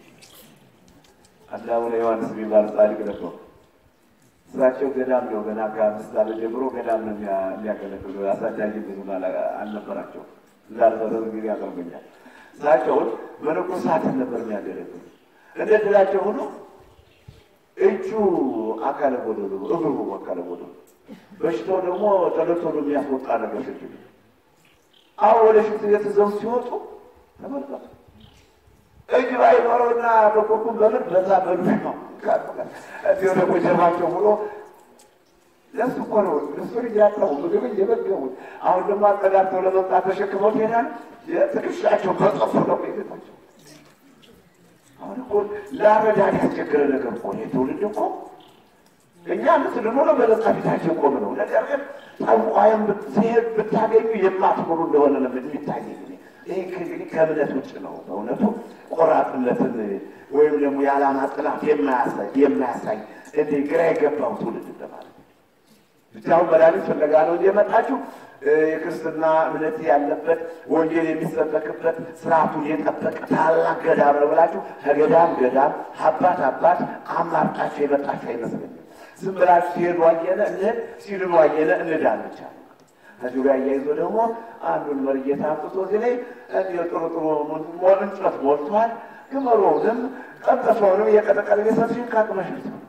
አንድ አቡነ ዮሐንስ የሚባሉ ጻድቅ ነበሩ። እሳቸው ገዳም ነው ገና ከአምስት ዓመት ጀምሮ ገዳም ነው የሚያገለግሉ። አሳዳጊ ብዙ አልነበራቸው እንዳልበረብ ጊዜ ያቀርበኛል። እሳቸውን መነኮሳትን ነበር የሚያገለግሉ። እንደ ድላቸው ሆኖ እጁ አካለ ጎደሎ፣ እግሩ አካለ ጎደሎ፣ በሽታው ደግሞ ቶሎ ቶሎ የሚያስወጣ ነገር ሽት አሁን ወደ ሽንት ቤት ይዘው ሲወጡ ተመልከቱ። እጅ ባይኖረውና በኮኩም በምን በዛ በዱሽ ነው እንዲሁ ደግሞ ጀርባቸው ብሎ ለሱ እኮ ነው ለሱ እያጠቡ ምግብ እየመገቡት አሁን ደግሞ አቀዳድተው ለመምጣት ተሸክመው ይሄዳል። ትከሻቸው በጠፉ ነው ቤታቸው። አሁን እኮ ለአረዳድ ያስቸገረ ነገር እኮ ነው። ትውልድ እኮ እኛ ምስል ሆነ በነጻ ፊታችን ቆም ነው። ነገር ግን ጠንቋይም ሲሄድ ብታገኙ የማትምሩ እንደሆነ ነው የሚታየኝ። ይህ እንግዲህ ከእምነት ውጭ ነው። በእውነቱ ቆራጥነትን ወይም ደግሞ የዓላማ ጥላት የማያሳይ የማያሳይ እንደ ግራ የገባው ትውልድ እንደማለት ብቻውን መድኃኒት ፍለጋ ነው እንጂ የመጣችሁ የክርስትና እምነት ያለበት ወንጌል የሚሰበክበት ስርዓቱን የጠበቀ ታላቅ ገዳም ነው ብላችሁ ከገዳም ገዳም አባት አባት አማርጣችሁ የመጣችሁ አይመስለኝም። ዝም ብላችሁ ሲሄዱ አየነ እንሂድ ሲድኑ አየነ እንዳን ብቻ ከዚሁ ጋር እያይዞ ደግሞ አንዱን መርጌታ አምጥቶ እዚህ ላይ እንዲሁ ጥሩ ጥሩ እንጨት ሞልቷል። ግመሎውንም ቀጠፈውንም እየቀጠቀጠ ቤተሰብሽን ካቅመሽት ነው።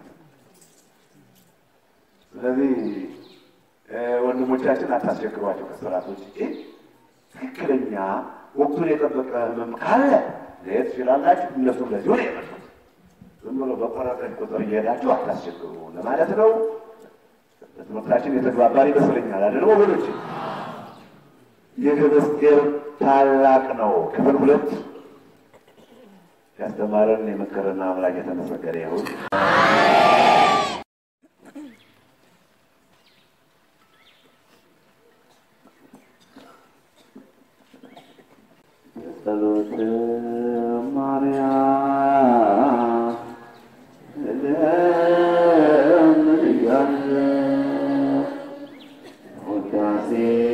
ስለዚህ ወንድሞቻችን አታስቸግሯቸው። ከስራቶች ትክክለኛ ወቅቱን የጠበቀ ህመም ካለ ለየት ትችላላችሁ። እነሱ ለዚሁ ነው የመጡት። ዝም ብሎ በቆረጠች ቁጥር እየሄዳችሁ አታስቸግሩ ለማለት ነው። በትምህርታችን የተግባባን ይመስለኛል አይደል ወገኖች? ይህ ምስጢር ታላቅ ነው። ክፍል ሁለት ያስተማረን የመከረና አምላክ የተመሰገነ ይሁን። ጸሎት ማርያም ለምን እያለ ውዳሴ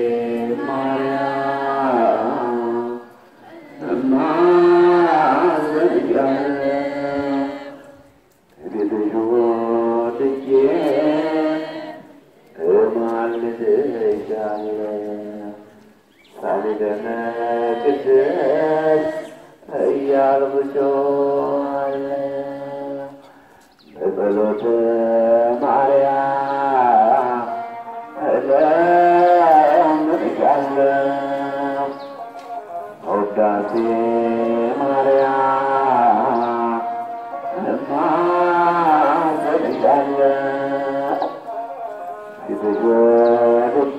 ማርያም እማዘን እያለ ልዩ ልጄ እማልድሻለሁ ሳሊደነ ቅድስት እያልኩሾአለሁ በጸሎተ ማርያም እለምንሻለሁ ውዳሴ ማርያም እማጸንሻለሁ ፊትሽ ወድጄ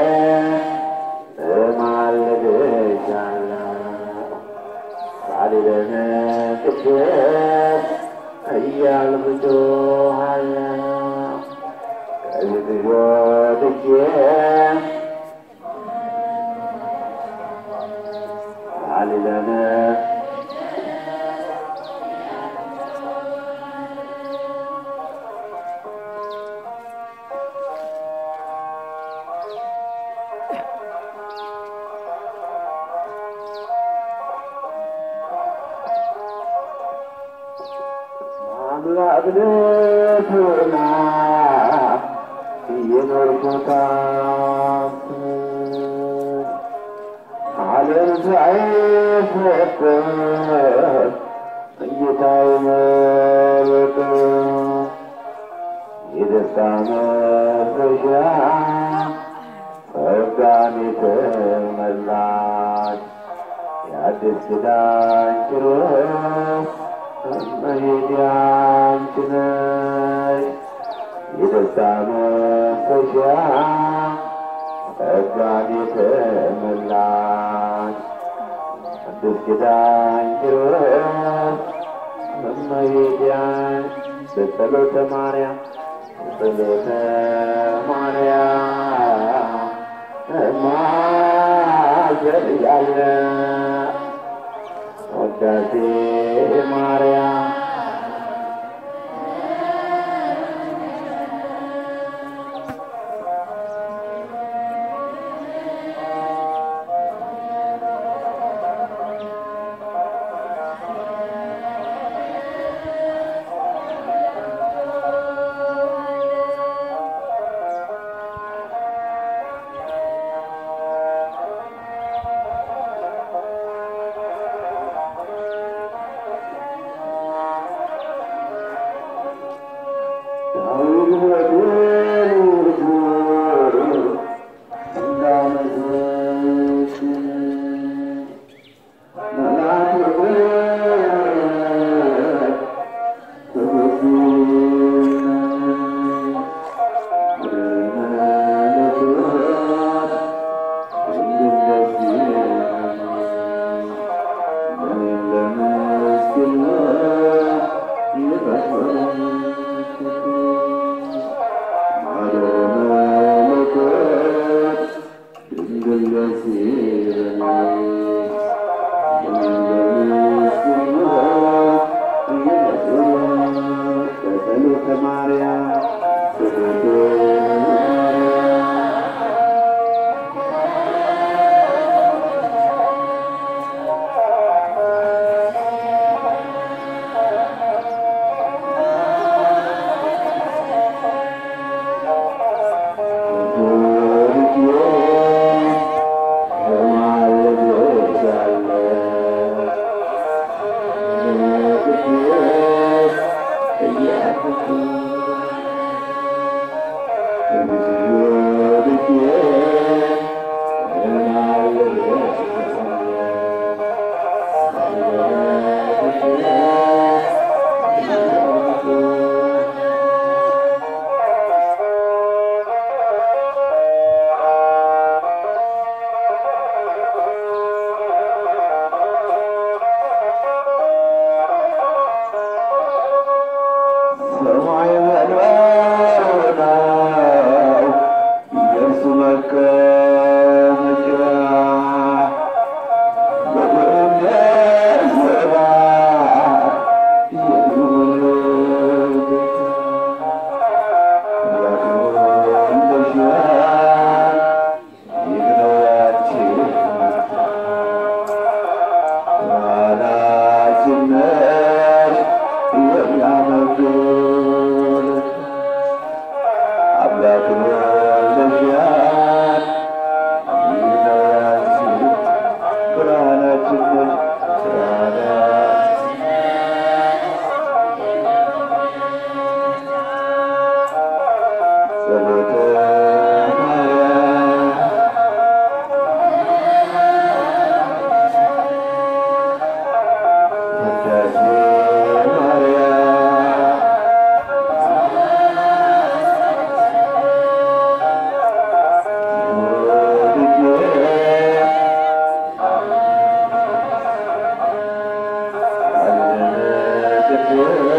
እማልድሻለሁ ሳሊለነ ቅድስት እያልኩ ጮኻለሁ ከፊትሽ ወድጄ ሳሊለነ አምላክ ልትሆና እየኖርኩታት ዓለም ሳይፈጠር ጌታዬ መረጠ የደስታ መፍረሻ ጸጋን የተመላች የአዲስ ኪዳን ጭረት መሄድ ያንቺ ነሽ የደስታ መፍሰሻ ጸጋን የተመላሽ አዲስ ኪዳን ጭረት መሄድ ያንቺ በጸሎተ ማርያም በጸሎተ ማርያም እማጸንሻለሁ ውዳሴ ማርያም Yeah.